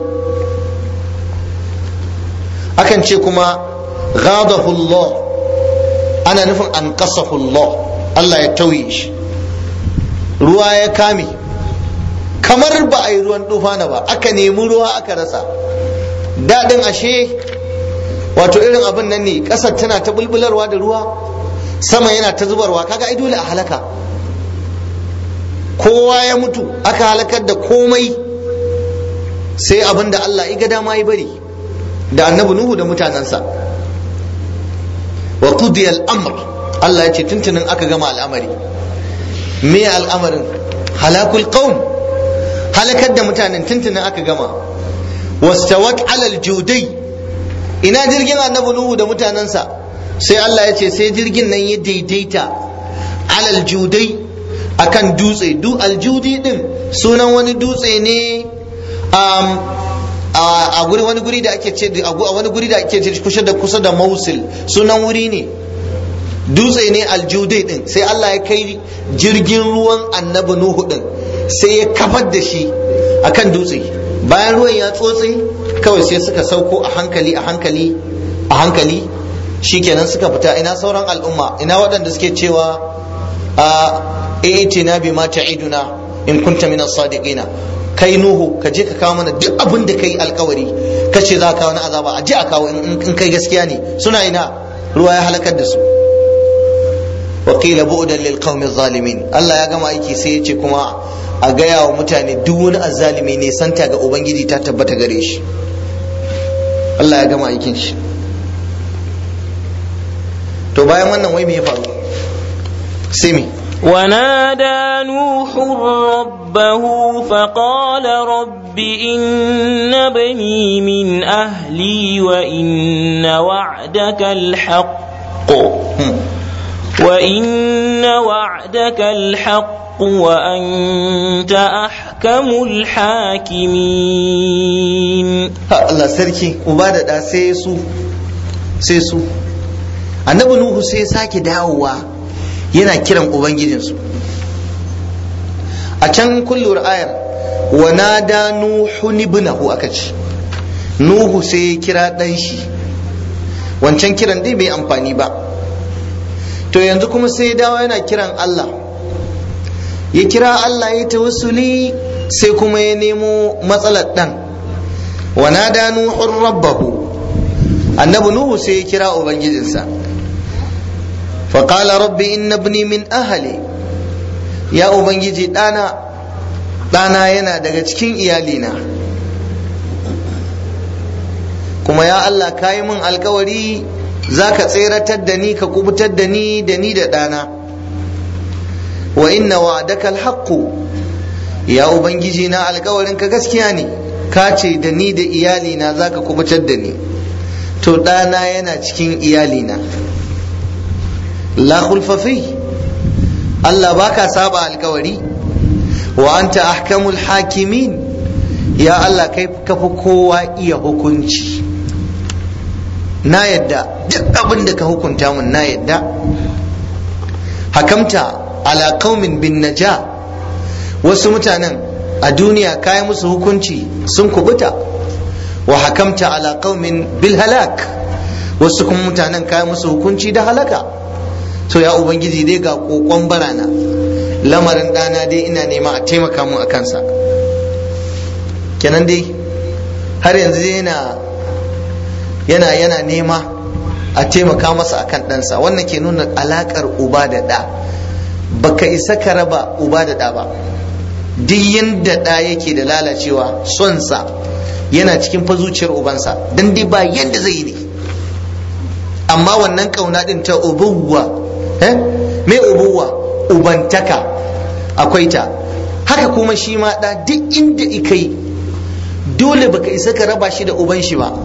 akan ce kuma ghadahu Allah ana nufin an qasahu Allah Allah ya tauye shi ruwa ya kame kamar ba a yi ruwan tufana ba aka nemi ruwa aka rasa daɗin ashe wato irin abin nan ne ƙasar tana ta bulbularwa da ruwa sama yana ta zubarwa kaga ai dole a halaka kowa ya mutu aka halakar da komai sai abin da Allah iga dama ya bari da annabi Nuhu da mutanensa wa qudiya al-amr Allah ya ce tuntunin aka gama al'amari me al'amarin halakul qaum halakar da mutanen tuntunin aka gama wastawat alal judai ina jirgin annabi nuhu da mutanensa sai Allah ya ce sai jirgin nan ya daidaita alal judai akan dutse du aljudi din sunan wani dutse ne um, a guri wani guri da ake ce a wani guri da ake ce kusa da kusa da Mosul sunan wuri ne dutse ne aljudai din sai Allah ya kai jirgin ruwan annabi Nuhu din sai ya kafar da shi akan dutse bayan ruwan ya tsotse kawai sai suka sauko a hankali a hankali a hankali shikenan suka fita ina sauran al'umma ina waɗanda suke cewa a itina bi ma ta'iduna in kunta min as-sadiqina kai nuhu ka je ka kawo mana duk abin da kai alkawari ka ce za ka kawo na azaba a je a kawo in kai gaskiya ne suna ina ruwa ya halakar da su wakila bu'dan lil qaumi zalimin Allah ya gama aiki sai ya ce kuma a gaya wa mutane duk wani azzalimi ne santa ga ubangiji ta tabbata gare shi Allah ya gama aikin shi to bayan wannan wai me ya faru sai me ونادى نوح ربه فقال رب إن بني من أهلي وإن وعدك الحق وإن وعدك الحق وأنت أحكم الحاكمين الله سركي وبعد سيسو سيسو annabi nuhu sai sake dawowa yana kiran ubangijinsu a can kullur ayar wa nada nuhu ibnahu aka ce nuhu sai ya kira dan shi wancan kiran dai bai amfani ba to yanzu kuma sai ya dawo yana kiran Allah ya kira Allah ya tawassuli sai kuma ya nemo matsalar dan wa nada nuhu rabbahu annabi nuhu sai ya kira ubangijinsa فقال ربي إن ابني من أهلي يا أبنجي دانا دانا ينا daga cikin iyalina kuma ya Allah ka yi min alkawari za ka tseratar da ni ka kubutar da ni da ni da ɗana wa inna wa'adaka alhaqqu ya ubangiji na alkawarin ka gaskiya ne ka ce da ni da iyalina za ka kubutar da ni to ɗana yana cikin iyalina la khulfafi Allah baka saba alkawari wa anta ahkamul hakimin ya Allah kai kafi kowa iya hukunci na yadda duk abin da ka hukunta mun na yadda hakamta ala qaumin bin naja wasu mutanen a duniya kayi musu hukunci sun kubuta wa hakamta ala qaumin bil halak wasu kuma mutanen kayi musu hukunci da halaka to ya ubangiji dai ga kokon barana lamarin dana dai ina nema a taimaka mun a kansa kenan dai har yanzu yana yana yana nema a taimaka masa akan ɗansa wannan ke nuna alaƙar uba da ɗa baka isa ka raba uba da ɗa ba duk yadda ɗa yake da lalacewa sonsa yana cikin fa zuciyar ubansa don dai ba yadda zai yi ne amma wannan ƙauna ɗin ta ubuwa eh me ubuwa ubantaka akwai ta haka kuma shi ma ɗa duk inda ikai dole baka isa ka raba shi da uban shi ba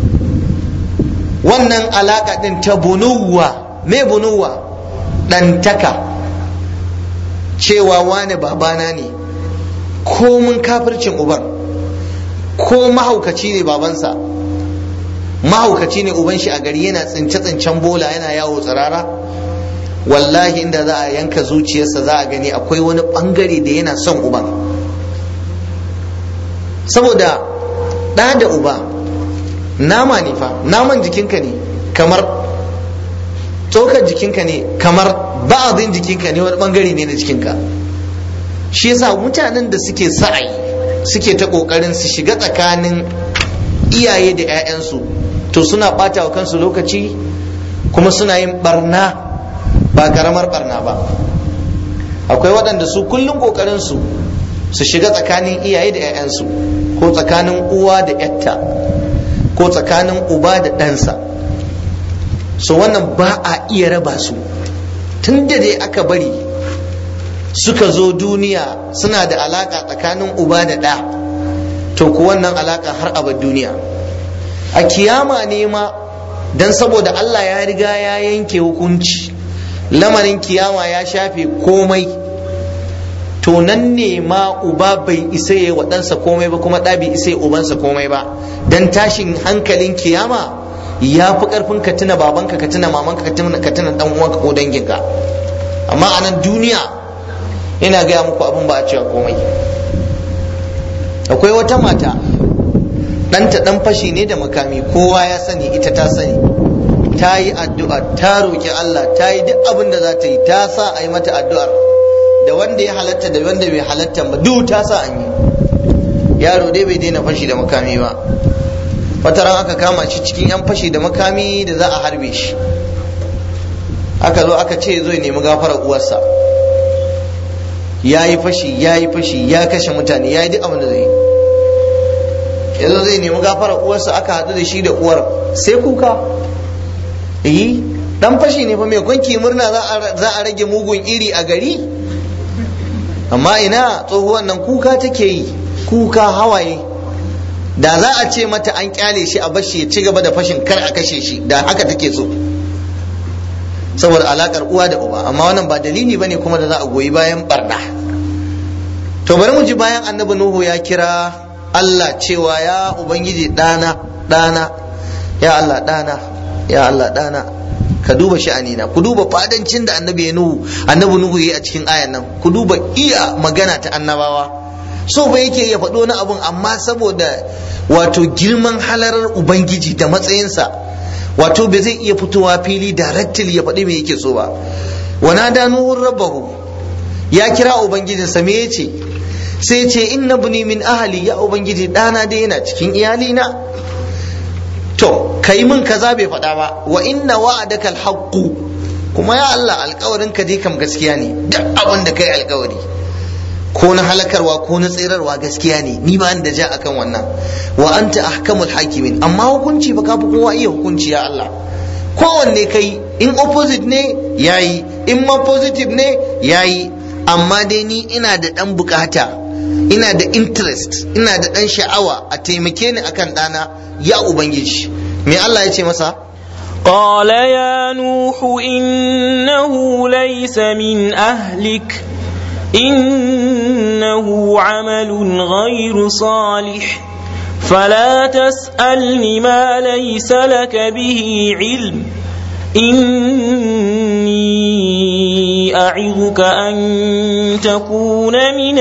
wannan alaka din ta bunuwa me bunuwa ɗantaka cewa wane babana ne ko mun kafircin uban ko mahaukaci ne babansa mahaukaci ne uban shi a gari yana tsince-tsincen bola yana yawo tsirara wallahi inda za a yanka zuciyarsa za a gani akwai wani bangare da yana son uban saboda ɗa da uba nama ne fa naman jikinka ne kamar tsokar jikinka ne kamar ba'adin jikinka ne wani bangare ne na jikinka shi yasa mutanen da suke sa'ai suke ta kokarin su shiga tsakanin iyaye da 'ya'yansu to suna ɓata wa kansu lokaci kuma suna yin barna ba karamar barna ba akwai waɗanda su kullum kokarin su su shiga tsakanin iyaye da 'ya'yansu ko tsakanin uwa da 'yatta ko tsakanin uba da ɗansa so wannan ba a iya raba su tun da dai aka bari suka zo duniya suna da alaka tsakanin uba da ɗa to ku wannan alaka har abad duniya a kiyama ne ma don saboda Allah ya riga ya yanke hukunci lamarin kiyama ya shafe komai to nan ne ma uba bai isa ya wa ɗansa komai ba kuma ɗa bai isa ya ubansa komai ba dan tashin hankalin kiyama ya fi ƙarfin ka tuna babanka ka tuna mamanka ka tuna ka tuna dan uwanka ko danginka amma a nan duniya ina gaya muku abin ba a cewa komai akwai wata mata ɗanta ɗan fashi ne da makami kowa ya sani ita ta sani ta yi addu'a ta roƙi Allah ta yi duk abin da za ta yi ta sa a yi mata addu'ar da wanda ya halatta da wanda bai halatta ba duk ta sa an yi yaro dai bai daina fashi da makami ba wata ran aka kama shi cikin yan fashi da makami da za a harbe shi aka zo aka ce zo ya nemi gafarar uwarsa ya yi fashi ya yi fashi ya kashe mutane ya yi duk abin da zai yi yanzu zai nemi gafarar uwarsa aka haɗu da shi da uwar sai kuka yi dan fashi ne fa mai kwanki murna za a rage mugun iri a gari amma ina tsohuwan nan kuka take yi kuka hawaye da za a ce mata an kyale shi a bashi ya ci gaba da fashin kar a kashe shi da haka take so saboda alakar uwa da uba amma wannan ba dalili bane kuma da za a goyi bayan barna to bari mu ji bayan annabi nuhu ya kira Allah cewa ya ubangiji dana dana ya Allah dana ya Allah dana ka duba sha'anina ku duba fadancin da annabi ya nuhu annabi nuhu yayi a cikin ayan nan ku duba iya magana ta annabawa so ba yake ya faɗo na abun amma saboda wato girman halarar ubangiji da matsayinsa wato bai zai iya fitowa fili directly ya faɗi me yake so ba wana da nuhun rabbahu ya kira ubangijinsa me yace sai ce inna buni min ahali ya ubangiji ɗana dai yana cikin iyalina to kai min kaza bai faɗa ba wa inna wa'adaka alhaqqu kuma ya Allah alƙawarin ka dai kam gaskiya ne duk abin da kai alƙawari ko na halakarwa ko na tsirarwa gaskiya ne ni ba da ja akan wannan wa anta ahkamul hakimin amma hukunci ba ka fi kowa iya hukunci ya Allah kowanne kai in opposite ne yayi in ma positive ne yayi amma dai ni ina da dan bukata ina da interest ina da dan sha'awa a taimake ni akan dana ya ubangiji me Allah ya ce masa قال يا نوح إنه ليس من أهلك إنه عمل غير صالح فلا تسألني ما ليس لك به علم إني أعظك أن تكون من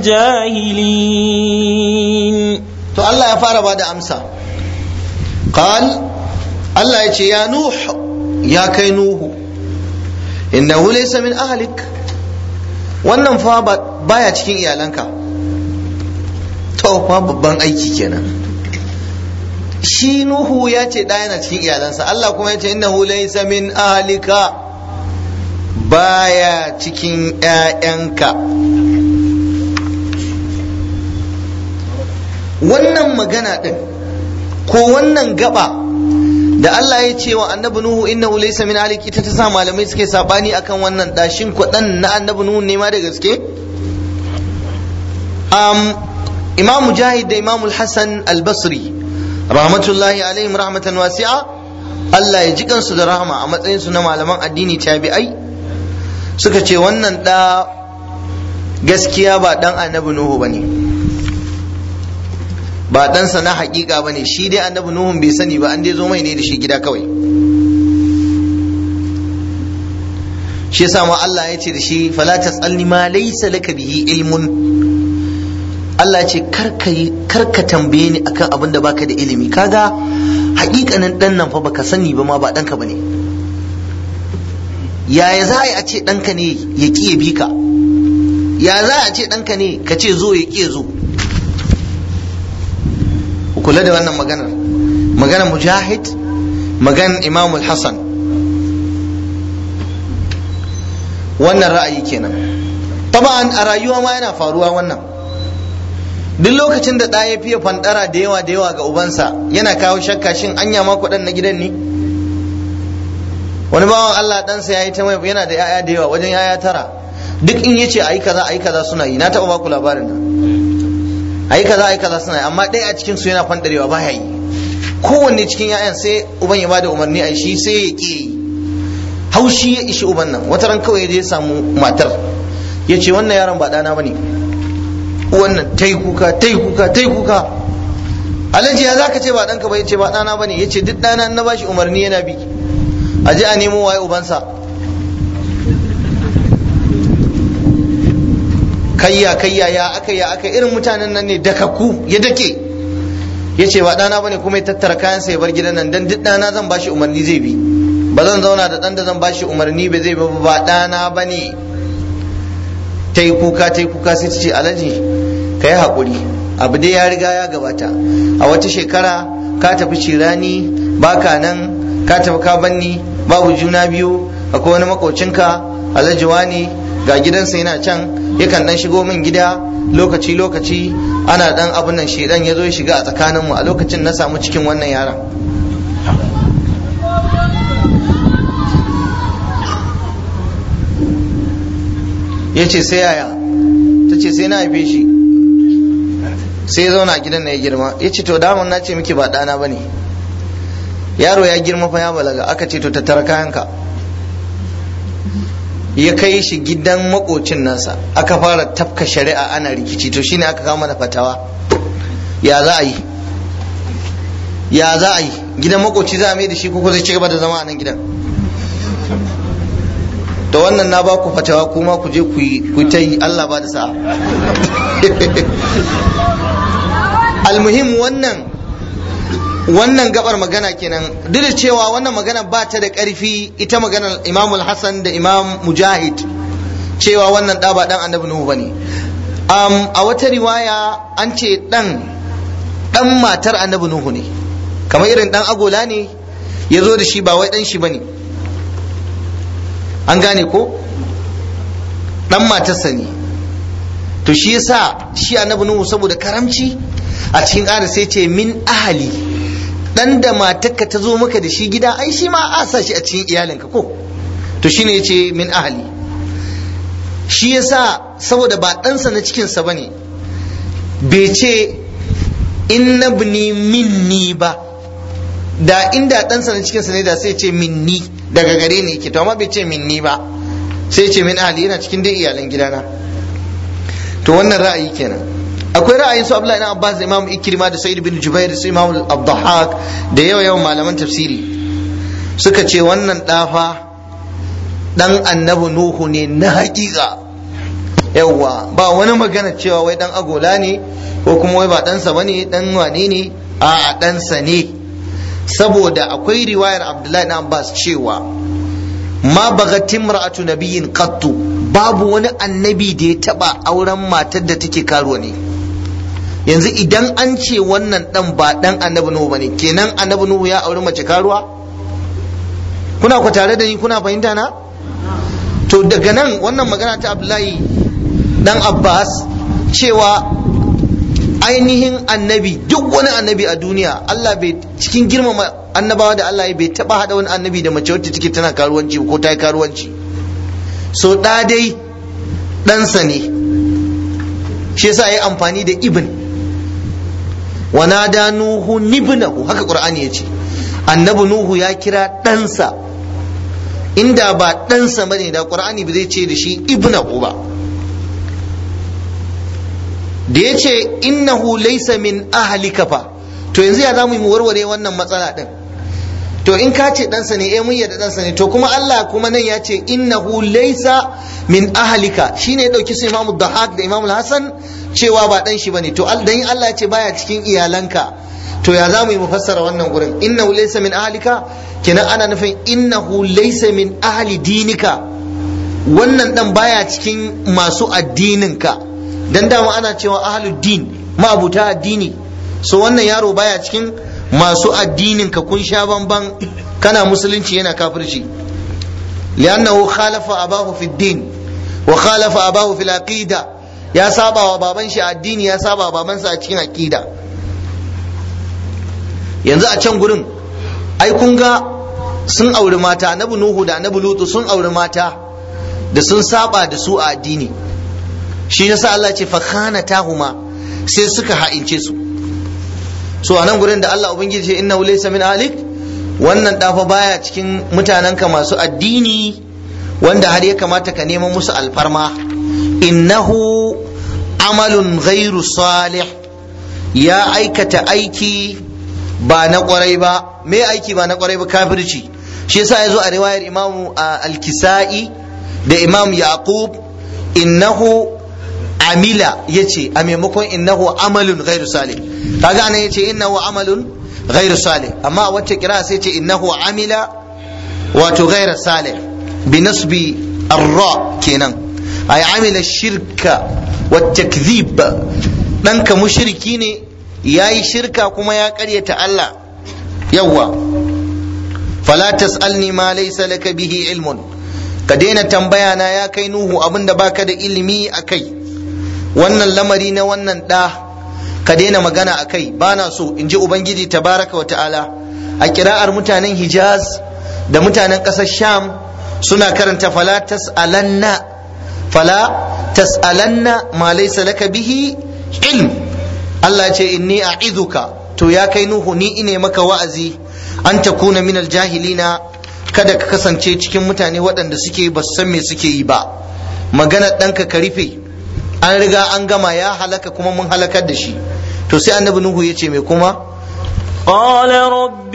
الجاهلين to Allah ya fara bada amsa qal Allah ya ce ya nuh ya kai nuhu innahu laysa min ahlik wannan fa baya cikin iyalanka to fa babban aiki kenan shi nuhu ya ce da yana cikin iyalansa Allah kuma ya ce innahu laysa min ahlika baya cikin ƴaƴanka wannan magana din ko wannan gaba da Allah ya ce wa annabi Nuhu innahu laysa min alik ita ta sa malamai suke sabani akan wannan dashin kwadan na annabi Nuhu ne ma da gaske um, Imam Mujahid da Imam Hassan Al-Basri rahmatullahi alaihim rahmatan wasi'a Allah ya ji kansu da rahama a matsayin su na malaman addini tabi'ai suka ce wannan da gaskiya ba dan annabi Nuhu bane ba ɗansa na hakika ba ne shi dai annabi nuhun bai sani ba an dai zo mai ne da shi gida kawai shi yasa ma Allah ya ce da shi fala tasalni ma laysa laka bihi ilmun Allah ya ce karka tambaye ni akan abin da baka da ilimi kaga hakikanin dan nan fa baka sani ba ma ba danka bane yaya za a yi a ce ɗanka ne ya ƙi ya bi ka ya za a ce ɗanka ne ka ce zo ya ƙi ya zo kula da wannan maganar maganar mujahid maganar imamul hassan wannan ra'ayi kenan taba'an a rayuwa ma yana faruwa wannan duk lokacin da ɗaya fiye fandara da yawa da yawa ga ubansa yana kawo shakka shin anya ma kuɗin na gidan ne wani bawan Allah ɗansa ya yi ta mai yana da yaya da yawa wajen yaya tara duk in yace ayi kaza ayi kaza suna yi na taɓa baku labarin nan ayi kaza ayi kaza suna yi amma ɗaya a cikin su yana fandarewa baya yi kowanne cikin yayan sai uban ya bada umarni a shi sai ya ƙi yi haushi ya ishi uban nan wata ran kawai ya je samu matar ya ce wannan yaron ba ɗana ba ne wannan ta yi kuka ta yi kuka ta yi kuka alhaji ya za ka ce ba ɗanka ba ya ce ba ɗana ba ne ya ce duk ɗana na bashi umarni yana bi a je a nemo waye ubansa kayya kayya ya aka ya aka irin mutanen nan ne dakakku ya dake ya ce ba ɗana ba ne kuma ya tattara kayansa ya bar gidan nan don duk ɗana zan bashi umarni zai bi ba zan zauna da ɗan da zan bashi umarni ba zai bi ba ɗana ba ne ta yi kuka ta yi kuka sai ta ce alhaji ka yi haƙuri abu dai ya riga ya gabata a wata shekara ka tafi cirani baka nan ka tafi ka banni babu juna biyu akwai wani makocinka alhaji wani ga gidansa yana can yakan dan shigo min gida lokaci lokaci ana dan abun nan shedan ya zo ya shiga a tsakaninmu a lokacin na samu cikin wannan yaron ya ce sai yaya ta ce sai na haife shi sai ya zauna a gidan na ya girma ya ce to daman na ce miki ba ɗana ba ne yaro ya girma fa ya balaga aka ce to tattara kayanka ya kai shi gidan makocin nasa aka fara tafka shari'a ana rikici to shine aka kama da fatawa ya za a yi ya za a yi gidan makoci za a mai da shi ko zai ci gaba da zama a nan gidan da wannan na ba ku fatawa kuma ku je ku ta yi Allah ba da sa'a almuhim wannan wannan gabar magana kenan duk da cewa wannan magana ba ta da ƙarfi ita maganar imamul hassan da imam mujahid cewa wannan ɗa ba ɗan annabi nuhu bane um, a wata riwaya an ce ɗan ɗan matar annabi nuhu ne kamar irin ɗan agola ne ya zo da shi ba wai ɗan shi bane an gane ko ɗan matarsa ne to shi yasa shi annabi nuhu saboda karamci a cikin ƙara sai ce min ahali dan da matarka ta zo maka da shi gida ai shi ma a sa shi a cikin iyalinka ko to shine yace min ahali shi yasa saboda ba ɗansa na cikinsa ba ne bai ce inna bni minni ba da inda ɗansa na cikinsa ne da sai ce minni daga gare ni yake to amma bai ce minni ba sai ce min ahali yana cikin dai iyalan gidana to wannan ra'ayi kenan akwai ra'ayin su Abdullahi ibn Abbas da Imam Ikrima da Sa'id bin Jubair da Imam Abdahak da yawa yawan malaman tafsiri suka ce wannan dafa dan annabi Nuhu ne na hakika yawa ba wani magana cewa wai dan agola ne ko kuma wai ba ɗansa bane dan wane ne a ɗansa ne saboda akwai riwayar Abdullahi ibn Abbas cewa ma bagat imra'atu nabiyyin qattu babu wani annabi da ya taba auren matar da take karuwa ne yanzu idan an ce wannan dan ba dan annabi nuhu bane kenan annabi nuhu ya auri mace karuwa kuna ku tare da ni kuna fahimta na to daga nan wannan magana ta abdullahi dan abbas cewa ainihin annabi duk wani annabi a duniya allah bai cikin girmama annabawa da allah bai taba hada wani annabi da mace wacce take tana karuwanci ko ta yi karuwanci so da dai ɗansa ne shi yasa ya amfani da ibn ونادى نوح ابنه haka qur'ani yace annabi nuhu ya kira ɗansa inda ba ɗansa bane da qur'ani ba zai ce da shi ibnahu ba da yace innahu laysa min ahlika fa to yanzu ya zamu mu warware wannan matsala din to in ka ce ɗansa ne eh mun yarda ɗansa ne to kuma Allah kuma nan ya ce innahu laysa min ahlika shine ya dauki su Imam Dahak da Imam Hassan cewa ba dan shi bane to dan Allah ya ce baya cikin iyalanka to ya za mu yi mufassara wannan gurin innahu laysa min ahlika kenan ana nufin innahu laysa min ahli dinika wannan dan baya cikin masu addininka dan dama ana cewa ahlud din ma'abuta addini so wannan yaro baya cikin masu addininka kun sha bamban kana musulunci yana kafirci li'annahu khalafa abahu fi din wa khalafa abahu fil aqida ya saba wa baban shi addini ya saba wa babansa a cikin aqida yanzu a can gurin ai kun ga sun auri mata annabi nuhu da annabi lutu sun auri mata da sun saba da su a addini shi yasa Allah ce fa khanatahuma sai suka ha'ince su so a nan gurin da Allah ubangiji ce innahu laysa min alik wannan dafa baya cikin mutanenka masu addini wanda har ya kamata ka neman musu alfarma innahu amalun ghairu salih ya aikata aiki ba na kwarai ba me aiki ba na kwarai ba kafirci shi yasa ya zo a riwayar imamu al-kisa'i da imam yaqub innahu amila yace a maimakon innahu amalun ghairu salih kaga anan yace innahu amalun ghairu salih amma a wacce kira sai ce innahu amila wato ghairu salih bi nasbi arra kenan ay amila shirka wa takdhib ɗanka mushriki ne yayi shirka kuma ya ƙaryata Allah yawwa fala tas'alni ma laysa laka bihi ilmun ka daina tambaya na ya kai nuhu abinda baka da ilimi akai wannan lamari na wannan ɗa ka daina magana akai bana so in ji ubangiji tabaraka wa ta'ala a kira'ar mutanen hijaz da mutanen ƙasar sham suna karanta fala tas'alanna fala tas'alanna ma laysa laka bihi ilm Allah ce inni a'iduka to ya kai nuhu ni ine maka wa'azi an takuna min aljahilina kada ka kasance cikin mutane waɗanda suke ba su san me suke yi ba magana ɗanka ka rufe an riga an gama ya halaka kuma mun halakar da shi to sai annabi nuhu ya ce me kuma قال رب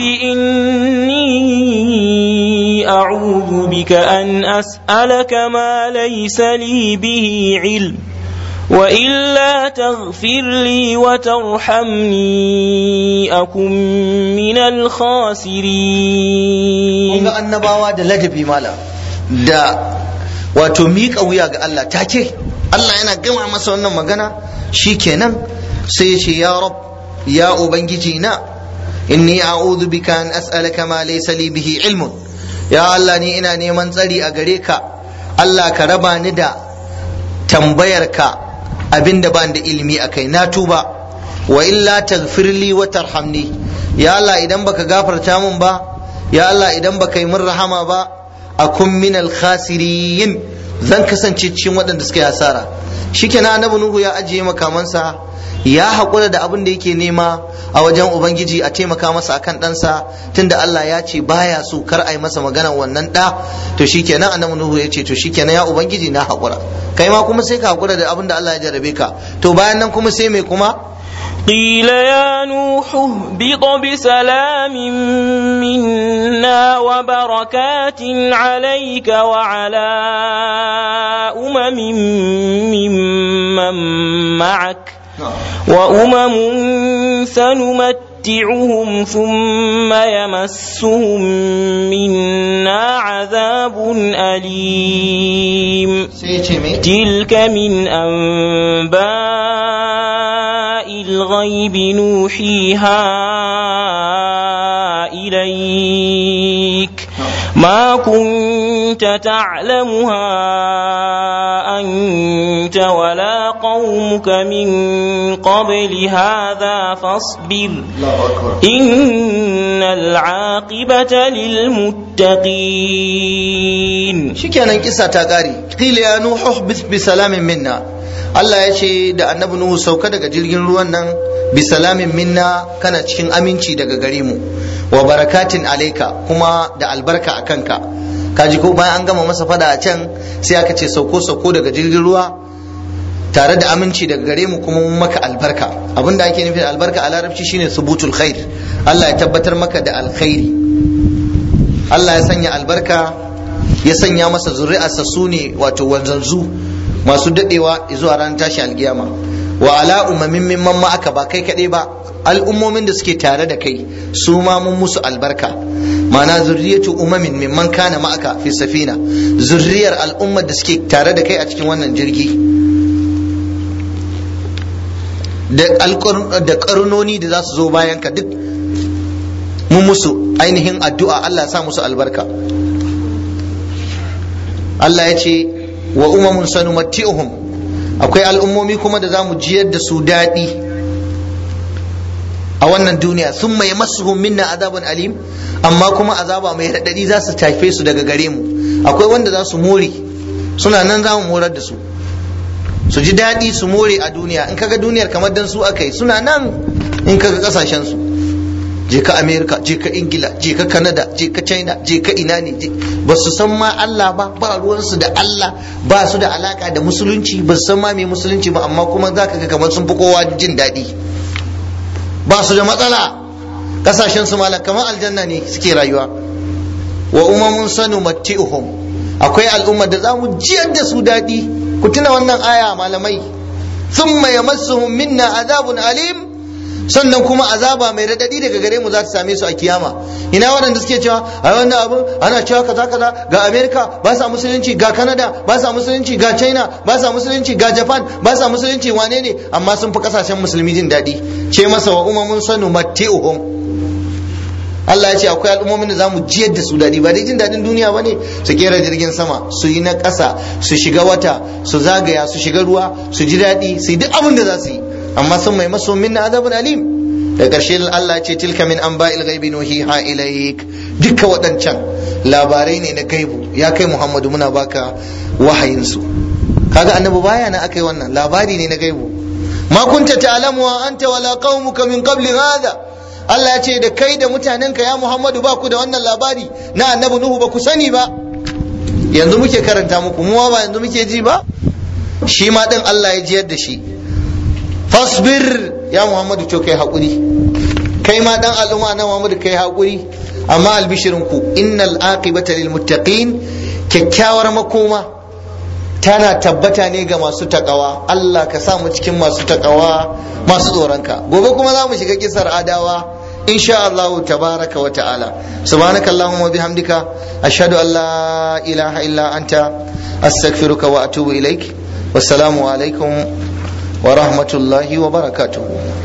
إني أعوذ بك أن أسألك ما ليس لي به علم وإلا تغفر لي وترحمني أكن من الخاسرين ga annabawa da ladabi mala da wato miƙa wuya ga Allah take Allah yana gama masa wannan magana shikenan sai ya ce ya rab ya ubangiji na inni a'udhu bika an as'alaka ma laysa li bihi ilmun ya Allah ni ina neman tsari a gare ka Allah ka raba ni da tambayar ka abinda ban da ilimi akai na tuba wa illa taghfirli wa tarhamni ya Allah idan baka gafarta mun ba ya Allah idan baka yi min rahama ba akun min al khasirin zan kasance cikin waɗanda suka yi hasara shikenan annabi nuhu ya ajiye makamansa ya haƙura da abin da yake nema a wajen ubangiji a taimaka masa akan ɗansa tunda Allah ya ce baya so kar a yi masa maganar wannan ɗa to shikenan annabi nuhu ya ce to shikenan ya ubangiji na haƙura kai ma kuma sai ka haƙura da abin da Allah ya jarrabe ka to bayan nan kuma sai me kuma قيل يا نوح اهبط بسلام منا وبركات عليك وعلى أمم ممن معك وأمم سنمتعهم ثم يمسهم منا عذاب أليم تلك من أنباء الغيب نوحيها إليك ما كنت تعلمها أنت ولا قومك من قبل هذا فاصبر إن العاقبة للمتقين shikenan kisa ta kare qila ya nuhu bi salamin minna Allah ya ce da annabi nuhu sauka daga jirgin ruwan nan bi salamin minna kana cikin aminci daga gare mu wa barakatin alaika kuma da albarka a kanka kaji ko bayan an gama masa fada a can sai aka ce sauko sauko daga jirgin ruwa tare da aminci daga gare mu kuma mun maka albarka abinda ake nufi da albarka a larabci shine subutul khair Allah ya tabbatar maka da alkhairi Allah ya sanya albarka ya sanya masa zuri'arsa su ne wato wanzanzu masu dadewa zuwa ran tashi alkiyama wa ala umamin mimman ma aka ba kai kaɗai ba al'ummomin da suke tare da kai su ma mun musu albarka ma'ana zurriyatu umamin mimman kana ma'aka fi safina zurriyar al'ummar da suke tare da kai a cikin wannan jirgi da karnoni da za su zo bayan ka duk mun musu ainihin addu'a Allah sa musu albarka Allah ya ce wa umamun sanumatti'uhum akwai al'ummomi kuma da za mu jiyar da su daɗi a wannan duniya sun mai masu minna azaban alim amma kuma azaba mai raɗaɗi za su tafe su daga gare mu akwai wanda za su more suna nan za mu morar da su su ji daɗi su more a duniya in kaga duniyar kamar dan su aka yi suna nan in kaga ƙasashen su je ka america je ka ingila je ka canada je ka china je ka ina ne ba su san ma allah ba ba ruwansu da allah ba su da alaka da musulunci ba su san ma mai musulunci ba amma kuma za ka ga kamar sun fi kowa jin daɗi ba su da matsala kasashen su malam kamar aljanna ne suke rayuwa wa umamun sanu matti'uhum akwai al'ummar da za mu jiyar da su daɗi ku tuna wannan aya malamai thumma yamassuhum minna azabun alim sannan kuma azaba mai radadi daga gare mu za ta same su a kiyama ina waɗanda suke cewa a wannan abu ana cewa kaza kaza ga america ba sa musulunci ga canada ba sa musulunci ga china ba sa musulunci ga japan ba sa musulunci wane ne amma sun fi kasashen musulmi jin daɗi ce masa wa umamun sanu matti'uhum Allah ya ce akwai al'ummomin da zamu jiyar da su daɗi ba dai jin daɗin duniya ba ne su kera jirgin sama su yi na ƙasa su shiga wata su zagaya su shiga ruwa su ji daɗi su yi duk abin da za su yi amma sun mai maso min na azabun alim da ƙarshe Allah ya ce tilka min an ba'il gaibi nuhiha ilaik duka waɗancan labarai ne na gaibu ya kai Muhammadu muna baka wahayin su kaga annabi baya na akai wannan labari ne na gaibu ma kunta ta'lamu wa anta wala qaumuka min qabli hadha Allah ya ce da kai da mutanenka ya Muhammadu ba ku da wannan labari na annabi Nuhu ba ku sani ba yanzu muke karanta muku mu ba yanzu muke ji ba shi ma din Allah ya jiyar da shi fasbir ya Muhammadu to kai hakuri kai ma dan al'umma na Muhammadu kai hakuri amma albishirin ku innal aqibata lil muttaqin kyakkyawar makoma tana tabbata ne ga masu takawa Allah ka sa mu cikin masu takawa masu tsoronka gobe kuma za mu shiga kisar adawa insha Allah tabaraka wa ta'ala subhanaka allahumma wa bihamdika ashhadu an la ilaha illa anta astaghfiruka wa atubu ilaik wassalamu alaikum wa rahmatullahi wa barakatuh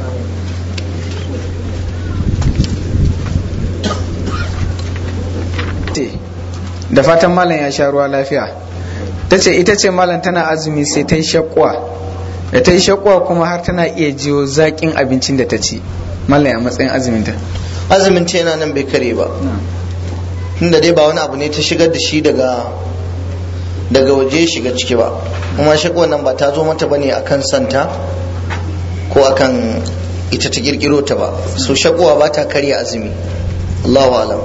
da fatan malam ya sha ruwa lafiya ta ce ita ce malam tana azumi sai ta yi shakwa da ta yi shakwa kuma har tana iya jiyo zaƙin abincin da ta ci malam a matsayin azuminta azumin ce yana nan bai kare ba tunda dai ba wani abu ne ta shigar da shi daga daga waje shiga ciki ba kuma shakwa nan ba ta zo mata bane akan santa ko akan ita ta kirkiro ta ba so shakwa ba ta karya azumi Allahu alam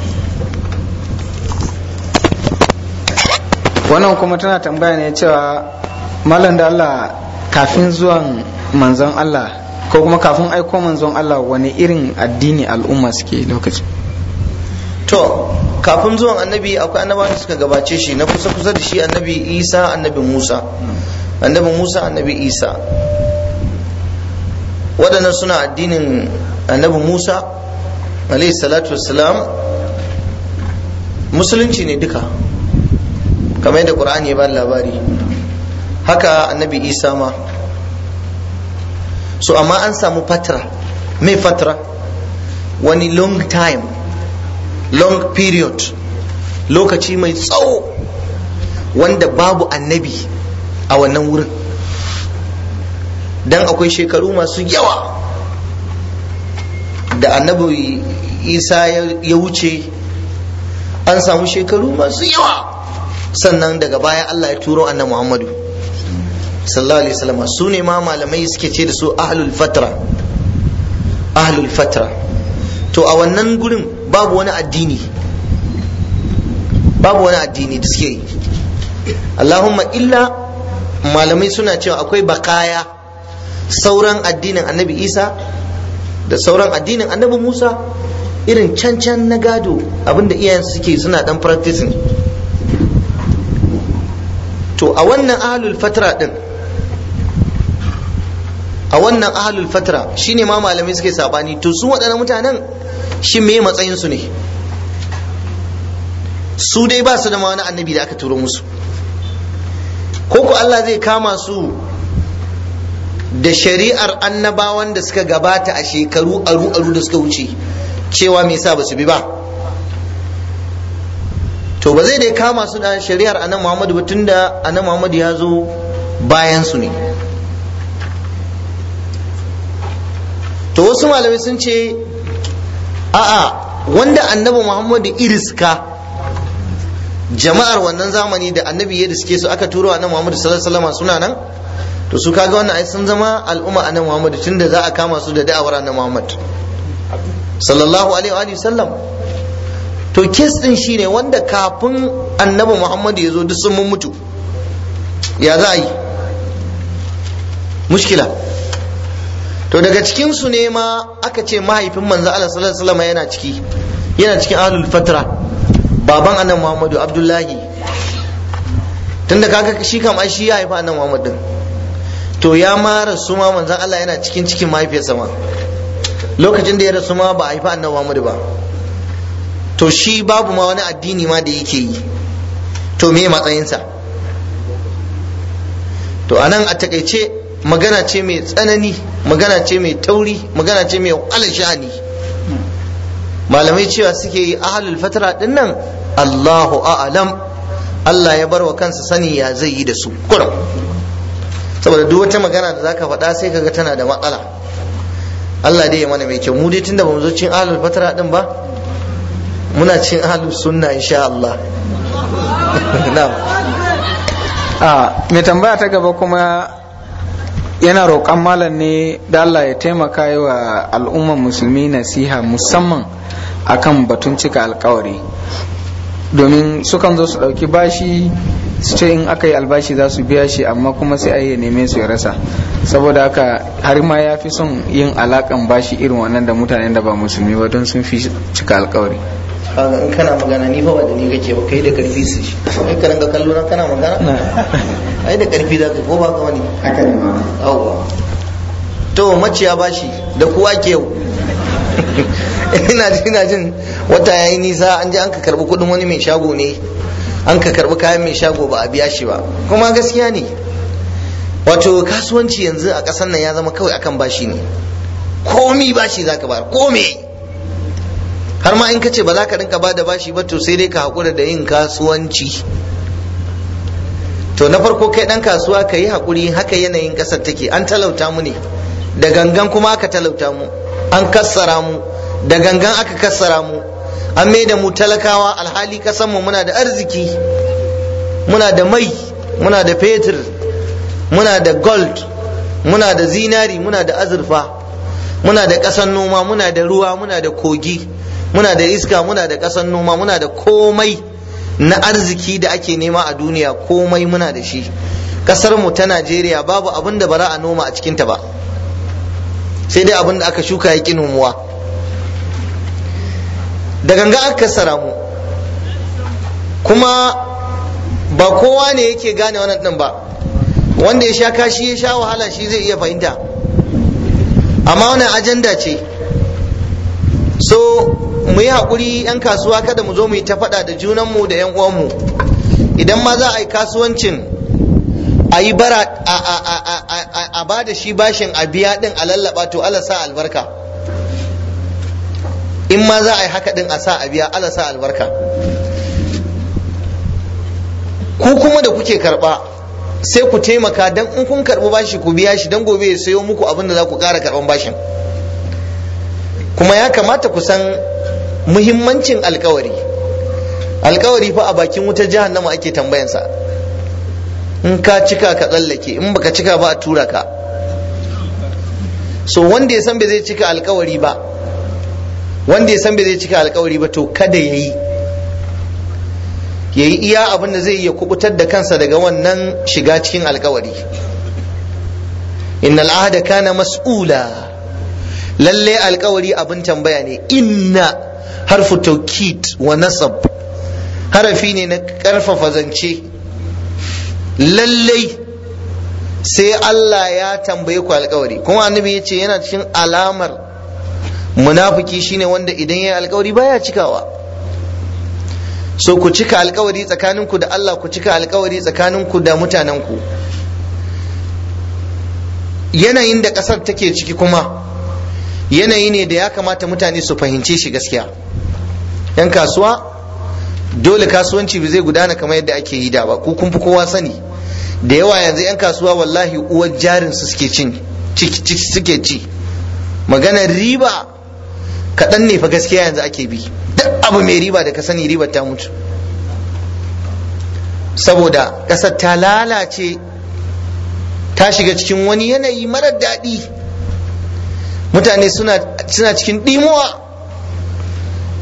wannan kuma tana tambaya ne cewa malam da Allah kafin zuwan manzon Allah ko kuma kafin aiko manzon Allah wani irin addini al'umma suke lokaci to kafin zuwan annabi akwai annabawa da suka gabace shi na kusa kusa da shi annabi isa annabi musa annabi musa annabi isa waɗannan suna addinin annabi musa alayhi salatu wassalam musulunci ne duka kamar yadda qur'ani ya ba labari haka annabi isa ma so amma an samu fatra mai fatra wani long time long period lokaci mai tsawo wanda babu annabi a wannan wurin dan akwai shekaru masu yawa da annabi isa ya wuce an samu shekaru masu yawa sannan daga baya Allah ya turo annabi Muhammadu sallallahu alaihi wasallam su ne ma malamai suke ce da su ahlul fatra ahlul fatra to a wannan gurin babu wani addini babu wani addini da suke yi Allahumma illa malamai suna cewa akwai bakaya sauran addinin annabi Isa da sauran addinin annabi Musa irin cancan na gado abinda iyayensu suke suna dan practicing to a wannan ahlul fatra din a wannan ahlul fatra shine ma malamai suke sabani to su waɗannan mutanen shi me matsayin su ne su dai ba su da ma wani annabi da aka turo musu ko ko Allah zai kama su da shari'ar annabawan da suka gabata a shekaru aru aru da suka wuce cewa me yasa ba su bi ba to ba zai dai kama su da shari'ar annan muhammadu ba tunda annan muhammadu ya zo bayan su ne to wasu malamai sun ce a'a wanda annabi muhammadu iriska jama'ar wannan zamani da annabi ya suke su aka turo annabi muhammadu sallallahu alaihi wasallam suna nan to su kaga wannan ai sun zama al'umma annabi muhammadu tunda za a kama su da da'awar annabi muhammad sallallahu alaihi wa sallam to kes din shine wanda kafin annabi muhammadu ya zo duk sun mun mutu ya za a yi mushkila to daga cikin su ne ma aka ce mahaifin manzo Allah sallallahu alaihi wasallam yana ciki yana cikin ahlul fatra baban annabi muhammadu abdullahi tunda kaga shi kam ai shi ya haifa annabi muhammad din to ya ma rasu ma manzon Allah yana cikin cikin mahaifiyarsa ma lokacin da ya rasu ma ba a haifa annabi muhammadu ba to shi babu ma wani addini ma da yake yi to me matsayinsa to anan a takaice magana ce mai tsanani magana ce mai tauri magana ce mai wahalar sha'ani malamai cewa suke yi ahalul fatara din nan Allahu a'lam Allah ya bar wa kansa sani ya zai yi da su kurum saboda duk wata magana da zaka faɗa sai kaga tana da matsala Allah dai ya mana mai kyau mu dai tunda bamu zo cin ahalul fatara din ba muna cin ahalus sunna insha Allah na'am a mai tambaya ta gaba kuma yana roƙon malam ne da Allah ya taimaka yi wa al'umman musulmi nasiha musamman akan batun cika alkawari domin sukan zo su ɗauki bashi su ce in aka yi albashi za su biya shi amma kuma sai ai ya neme su ya rasa saboda haka har ma ya fi son yin alakan bashi irin wannan da mutanen da ba musulmi ba don sun fi cika alkawari kaga in kana magana ni fa ba da ni kake ba kai da karfi su shi kai ka ranga kallo na kana magana ai da karfi za ka ko ba ka wani haka ne ma yawwa to maciya bashi da kuwa ke yau ina jin ina jin wata yayi nisa an je an ka karbi kudin wani mai shago ne an ka karbi kayan mai shago ba a biya shi ba kuma gaskiya ne wato kasuwanci yanzu a ƙasar nan ya zama kawai akan bashi ne komi bashi zaka bayar komi har ma in ka ce ba za ka rinka ba da bashi ba to sai dai ka haƙura da yin kasuwanci to na farko kai ɗan kasuwa ka yi haƙuri haka yanayin ƙasar take an talauta mu ne da gangan kuma aka talauta mu an kassara mu da gangan aka kassara mu an mai da mu talakawa alhali mu muna da arziki muna da mai muna da fetur muna da gold muna da zinari muna da azurfa muna da ƙasar noma muna da ruwa muna da kogi muna da iska muna da ƙasar noma muna da komai na arziki da ake nema a duniya komai muna da shi ƙasar mu ta najeriya babu abin da bara a noma a cikinta ba sai dai abin da aka shuka ya ƙi nomuwa da ganga aka kassara mu kuma ba kowa ne yake gane wannan ɗin ba wanda ya sha kashi ya sha wahala shi zai iya fahimta amma wannan ajanda ce so mu yi haƙuri 'yan kasuwa kada mu zo mu yi ta faɗa da junanmu da 'yan uwanmu idan ma za a yi kasuwancin a yi bara a ba da shi bashin a biya ɗin a lallaba to Allah sa albarka in ma za a yi haka ɗin a sa a biya Allah sa albarka ku kuma da kuke karɓa sai ku taimaka dan in kun karɓi bashi ku biya shi dan gobe ya sayo muku abin da za ku ƙara karɓan bashin kuma ya kamata ku san muhimmancin alkawari alkawari fa a bakin wutar jahannama ake tambayansa in ka cika ka tsallake in baka cika ba a tura ka so wanda ya san bai zai cika alkawari ba wanda ya san bai zai cika alkawari ba to kada ya yi ya yi iya abin da zai iya kubutar da kansa daga wannan shiga cikin alkawari innal ahda kana mas'ula lalle alkawari abin tambaya ne inna harfu taukid wa nasab harafi ne na karfafa zance lallai sai Allah ya tambaye ku alkawari kuma annabi ya ce yana cikin alamar munafiki shine wanda idan ya yi alkawari baya cikawa so ku cika alkawari tsakaninku da Allah ku cika alkawari tsakaninku da mutanenku yanayin da ƙasar take ciki kuma yanayi ne da ya kamata mutane su fahimce shi gaskiya yan kasuwa dole kasuwanci ba zai gudana kamar yadda ake yi da ba ku kun fi kowa sani da yawa yanzu yan kasuwa wallahi uwar jarin su suke cin suke ci maganar riba kaɗan ne fa gaskiya yanzu ake bi duk abu mai riba da ka sani ribar ta mutu saboda ƙasar ta lalace ta shiga cikin wani yanayi marar daɗi mutane suna cikin ɗimuwa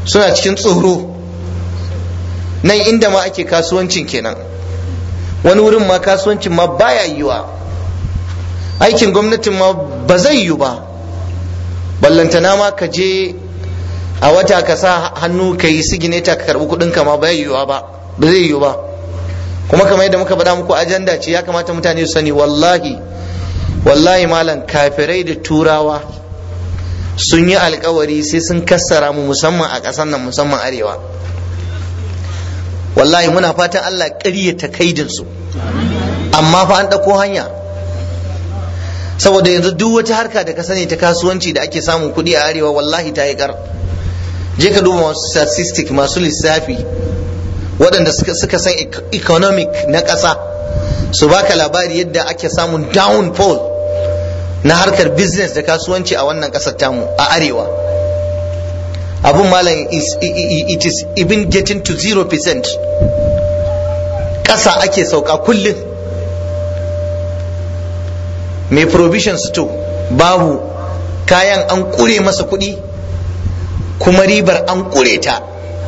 suna cikin tsoro nan inda ma ake kasuwancin kenan wani wurin ma kasuwancin ma baya yiwa aikin gwamnatin ma ba zai yiwu ba ballantana ma ka je a wata ka sa hannu ka yi sigineta ka karbi kudin ka ma ba yiwuwa ba ba zai yiwu ba kuma kamar yadda muka faɗa muku ajanda ce ya kamata mutane su sani wallahi wallahi malam kafirai da turawa sun yi alkawari sai sun kassara mu musamman a ƙasar nan musamman arewa wallahi muna fatan Allah ƙaryata kaidinsu amma fa an ɗauko hanya saboda yanzu duk wata harka da ka sani ta kasuwanci da ake samun kuɗi a arewa wallahi ta yi kar je ka duba masu statistic masu lissafi waɗanda suka san economic na ƙasa su baka labari yadda ake samun downfall na harkar business da kasuwanci a wannan ƙasar tamu a arewa abun malam it is even getting to 0% ƙasa ake sauka kullum mai provision store babu kayan an kure masa kuɗi kuma ribar an kure ta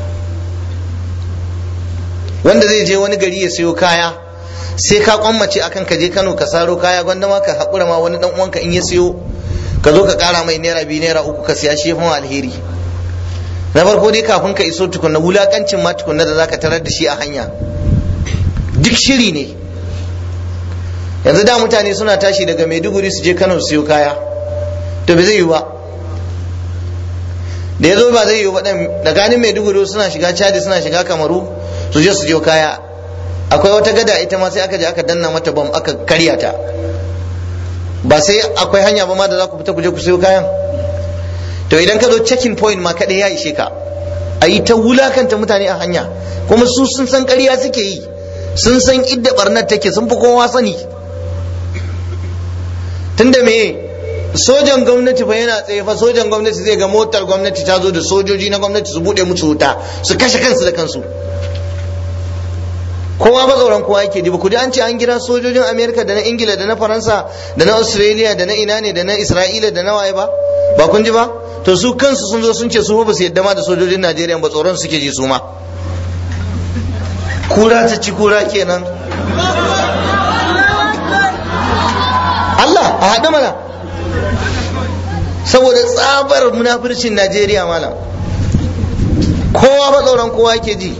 wanda zai je wani gari ya sayo kaya sai ka kwammace akan ka je Kano ka saro kaya gwanda ma ka haƙura ma wani dan uwanka in ya siyo ka zo ka ƙara mai naira biyu naira uku ka siya shi alheri na farko dai kafin ka iso tukunna wulakancin ma tukunna da zaka tarar da shi a hanya duk shiri ne yanzu da mutane suna tashi daga maiduguri su je kano su siyo kaya to bai zai yi ba da ya zo ba zai yi ba da ganin maiduguri suna shiga chadi suna shiga kamaru su je su je kaya akwai wata gada ita ma sai aka je aka danna mata bam aka karya ta ba sai akwai hanya ba ma da za ku fita ku je ku siyo kayan to idan ka zo checking point ma kaɗai ya ishe ka a yi ta wulakanta mutane a hanya kuma su sun san ƙarya suke yi sun san idda barnar take sun fi kowa sani tunda me sojan gwamnati fa yana tsaye fa sojan gwamnati zai ga motar gwamnati ta zo da sojoji na gwamnati su bude musu wuta su kashe kansu da kansu kowa ba tsoron kowa yake ji ba ku ji an ce an gira sojojin amerika da na ingila da na faransa da na australia da na ina ne da na isra'ila da na waye ba ba kun ji ba to su kansu sun zo sun ce su ba su yadda ma da sojojin najeriya ba tsoron suke ji su ma kura ta ci kura kenan Allah a haɗa mana saboda tsabar munafircin Najeriya malam kowa ba tsoron kowa ke ji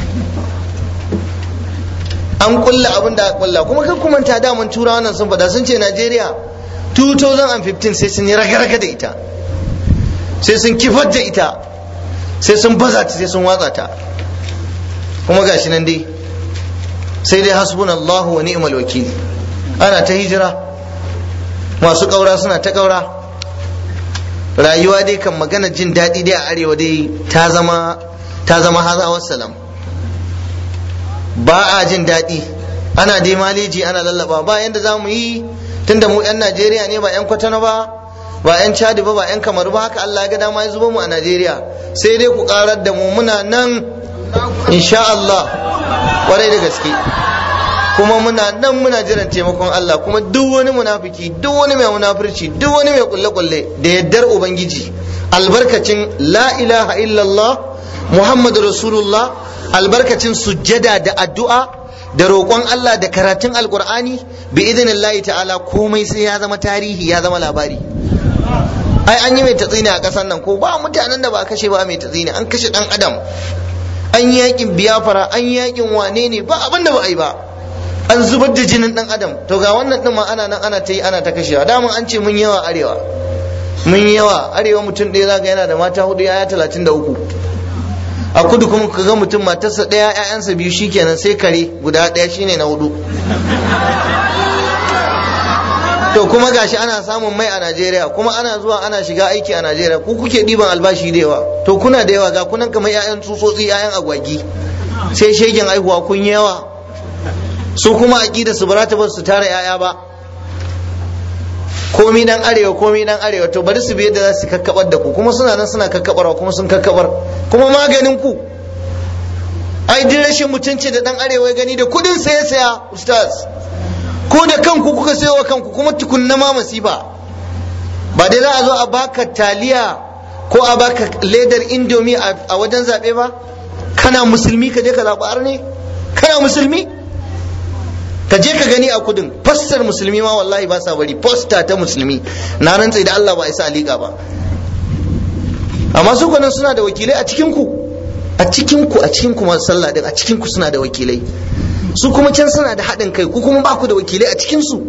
an kulla abin da kulla kuma kan kuma ta daman tura wannan sun faɗa sun ce Najeriya 2015 sai sun yi raga-raga da ita sai sun kifar da ita sai sun baza ta sai sun watsa ta kuma gashi nan dai sai dai hasbunallahu wa ni'mal wakil ana ta hijira masu ƙaura suna ta ƙaura rayuwa dai kan magana jin daɗi dai a arewa dai ta zama ta zama haza wassalam ba a jin daɗi ana dai maleji ana lallaba ba yanda za mu yi tunda mu 'yan najeriya ne ba 'yan kwatano ba ba 'yan chadi ba ba 'yan kamaru ba haka allah ya ga dama ya zuba mu a najeriya sai dai ku karar da mu muna nan insha allah kwarai da gaske kuma muna nan muna jiran taimakon Allah kuma duk wani munafiki duk wani mai munafurci duk wani mai kulle-kulle da yaddar ubangiji albarkacin la ilaha illallah muhammadu rasulullah albarkacin sujjada da addu'a da roƙon Allah da karatun alkur'ani bi idinillahi ta'ala komai sai ya zama tarihi ya zama labari ai an yi mai tatsini a ƙasar nan ko ba mutanen da ba kashe ba mai tatsini an kashe ɗan adam an yi yakin biyafara an yi yakin wane ne ba abin da ba a yi ba an zubar da jinin dan adam to ga wannan din ma ana nan ana ta yi ana ta kashewa dama an ce mun yawa arewa mun yawa arewa mutum ɗaya zaka yana da mata hudu yaya talatin da uku a kudu kuma ka ga mutum matarsa ɗaya ƴaƴansa biyu shikenan sai kare guda ɗaya shine na hudu to kuma gashi ana samun mai a Najeriya kuma ana zuwa ana shiga aiki a Najeriya ku kuke ɗiban albashi da yawa to kuna da yawa ga kunan kamar ƴaƴan tsutsotsi ƴaƴan agwagi sai shegen aihuwa kun yawa su kuma aqida su barata ba su tara yaya ba komi dan arewa komi dan arewa to bari su bi yadda za su kakkabar da ku kuma suna nan suna kakkabarwa kuma sun kakkabar kuma maganin ku ai duk rashin mutunci da dan arewa ya gani da kudin saya saya ustaz ko da kanku kuka sayo wa kanku kuma tukunna ma masifa ba dai za a zo a baka taliya ko a baka ledar indomi a wajen zaɓe ba kana musulmi ka je ka zaɓi arne kana musulmi ka je ka gani a kudin fastar musulmi ma wallahi ba sa bari posta ta musulmi na rantse da Allah ba isa liƙa ba amma su kwanan suna da wakilai a cikin ku a cikin ku a cikin ku masu sallah din a cikin ku suna da wakilai su kuma can suna da haɗin kai ku kuma ba ku da wakilai a cikin su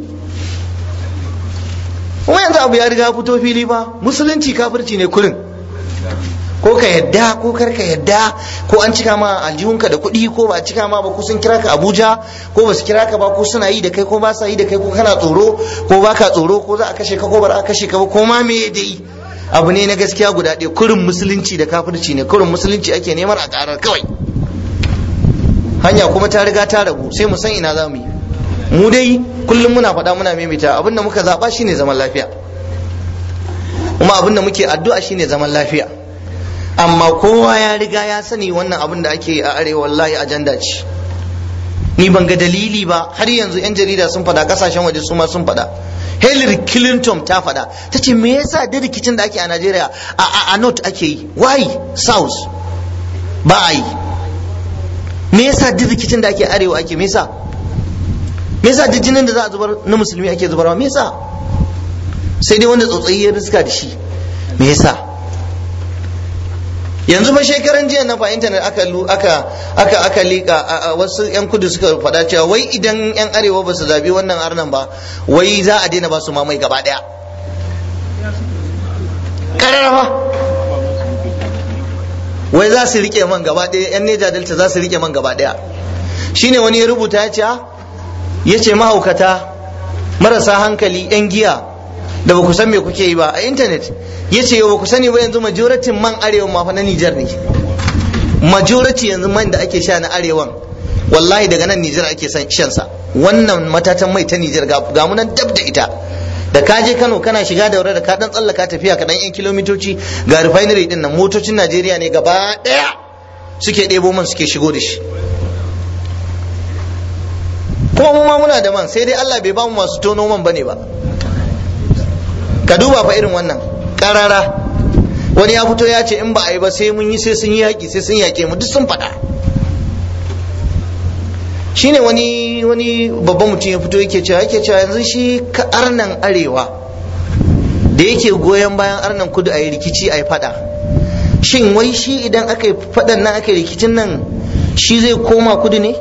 kuma yanzu abu ya riga fito fili ba musulunci kafirci ne kurin ko ka yadda ko kar ka yadda ko an cika ma aljihunka da kuɗi ko ba a cika ma ba ko sun kira ka abuja ko ba su kira ka ba ko suna yi da kai ko ba sa yi da kai ko kana tsoro ko ba ka tsoro ko za a kashe ka ko ba a kashe ka ba ko ma me dai abu ne na gaskiya guda ɗaya kurin musulunci da kafirci ne kurin musulunci ake neman a ƙarar kawai hanya kuma ta riga ta rabu sai mu san ina za mu yi mu dai kullum muna faɗa muna maimaita abinda muka zaɓa shine zaman lafiya kuma abinda muke addu'a shine zaman lafiya amma kowa ya riga ya sani wannan abin da ake a arewa wallahi ajanda ce ni ban ga dalili ba har yanzu yan jarida sun faɗa kasashen waje su ma sun faɗa Hillary Clinton ta faɗa ta ce me yasa da rikicin da ake a Najeriya a a, a north ake yi why south ba a yi me yasa duk rikicin da ake arewa ake me yasa me yasa duk jinin da za a zubar na musulmi ake zubarwa me yasa sai dai wanda tsotsayi ya riska da shi me yasa yanzu fa shekaran jiya na fa intanet aka aka aka aka lika wasu yan kudu suka faɗa cewa wai idan yan arewa ba su zabi wannan arnan ba wai za a daina ba su mamai gaba daya kararrafa wai za su rike man gaba daya yan neja delta za su rike man gaba daya shine wani ya rubuta ya ce ya ce mahaukata marasa hankali yan giya da ba ku san me kuke yi ba a intanet ya ce ba ku sani ba yanzu majoratin man arewa ma fa na Nijar ne majority yanzu man da ake sha na arewan wallahi daga nan Nijar ake shan sa wannan matatan mai ta Nijar ga mu nan dab da ita da ka je Kano kana shiga da da ka dan tsallaka tafiya ka dan yan kilomitoci ga refinery din nan motocin Najeriya ne gaba daya suke ɗebo man suke shigo da shi kuma mu ma muna da man sai dai Allah bai ba mu masu tono man bane ba ka duba fa irin wannan karara wani ya fito ya ce in ba a yi ba sai mun yi sai sun yi yaƙi sai sun yaƙe mu duk sun faɗa shine wani wani babban mutum ya fito yake cewa yake cewa yanzu shi ka arnan arewa da yake goyon bayan arnan kudu a yi rikici a yi faɗa shin wai shi idan aka yi faɗan nan aka yi rikicin nan shi zai koma kudu ne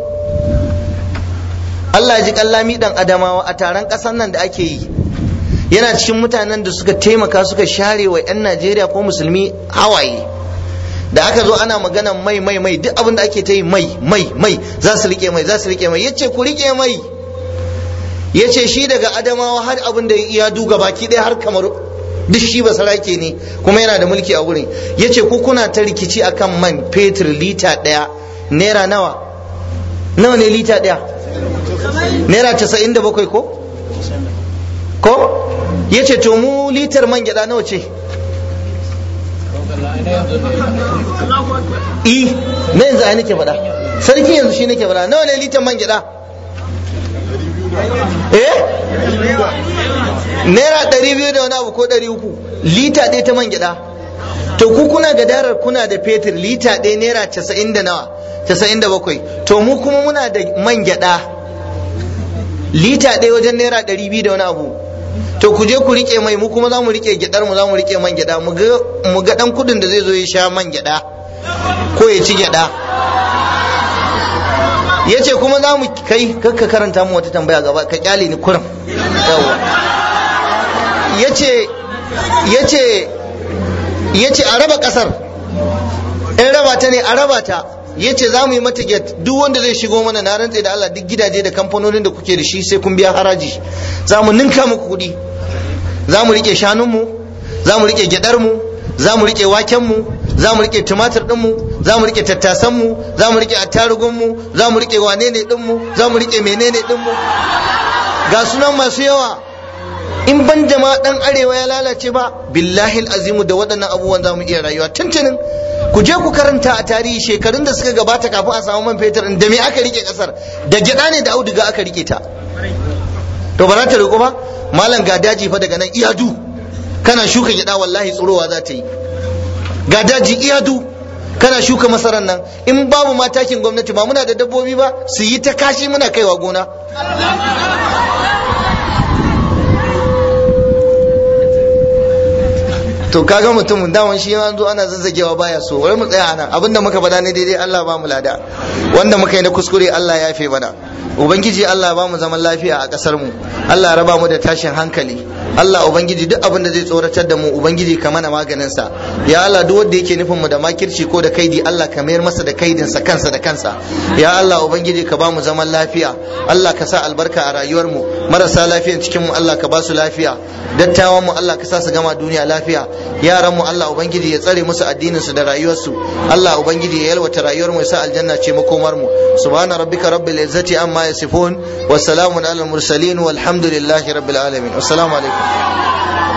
Allah ji kallami dan adamawa a taron ƙasar nan da ake yi yana cikin mutanen da suka taimaka suka share wa 'yan najeriya ko musulmi hawaye da aka zo ana magana mai mai mai duk abin da ake ta yi mai mai mai za su rike mai za su rike mai yace ku rike mai yace shi daga adamawa har abin da ya duga baki ɗaya har kamar duk shi ba sarake ne kuma yana da mulki a wurin yace ku kuna ta rikici akan man fetur lita ɗaya naira nawa nawa ne lita ɗaya naira casa'in da bakwai ko ko ya ce to mu litar man gyada nawa ce i na yanzu ai nake faɗa sarki yanzu shi nake faɗa nawa ne litar man gyada eh naira ɗari biyu da wani abu ko ɗari uku lita ɗaya ta man gyada to ku kuna gadarar kuna da fetur lita ɗaya naira casa'in da nawa casa'in da bakwai to mu kuma muna da man gyada lita ɗaya wajen naira ɗari biyu da wani abu to ku je ku rike mai mu kuma za mu rike gyadar mu za mu rike man gyada mu ga dan kudin da zai zo ya sha man gyada ko ya ci gyada ya ce kuma za mu kai kakka karanta mu wata tambaya gaba ka kyale ni kuram yawa ya ce ya ce ya ce a raba kasar in raba ta ne a raba ta ya ce za mu yi mata get duk wanda zai shigo mana na rantse da Allah duk gidaje da kamfanonin da kuke da shi sai kun biya haraji za mu ninka muku kuɗi za mu rike shanunmu za mu rike gyadarmu za mu rike wakenmu za mu rike tumatir ɗinmu za mu rike tattasanmu za mu rike attarugunmu za mu rike wane ne ɗinmu za mu rike menene ɗinmu ga sunan masu yawa in ban da ma ɗan arewa ya lalace ba billahi azimu da waɗannan abubuwan za mu iya rayuwa tuntunin ku je ku karanta a tarihi shekarun da suka gabata kafin a samu man fetur da me aka rike kasar da gyada ne da auduga aka rike ta to ba za ta riko ba malam ga daji fa daga nan iyadu kana shuka gyada wallahi tsorowa za ta yi ga daji iyadu kana shuka masarar nan in babu ma takin gwamnati ba muna da dabbobi ba su yi ta kashi muna kaiwa gona to kaga mutumin daman shi an zo ana zazzagewa baya so wai mu tsaya anan abinda muka faɗa ne daidai Allah ba mu lada wanda muka yi na kuskure Allah ya yafe mana ubangiji Allah ba mu zaman lafiya a ƙasar mu Allah ya raba mu da tashin hankali Allah ubangiji duk abin da zai tsoratar da mu ubangiji ka mana maganin sa ya Allah duk wanda yake nufin mu da makirci ko da kaidi Allah ka mayar masa da kaidin sa kansa da kansa ya Allah ubangiji ka ba mu zaman lafiya Allah ka sa albarka a rayuwar mu marasa lafiyan cikin mu Allah ka ba su lafiya dattawan mu Allah ka sa su gama duniya lafiya yaran mu Allah ubangiji ya tsare musu addinin su da rayuwar su Allah ubangiji ya yalwata rayuwar mu ya sa aljanna ce makomar mu subhana rabbika rabbil izzati amma yasifun wa salamun alal mursalin walhamdulillahi rabbil alamin assalamu alaikum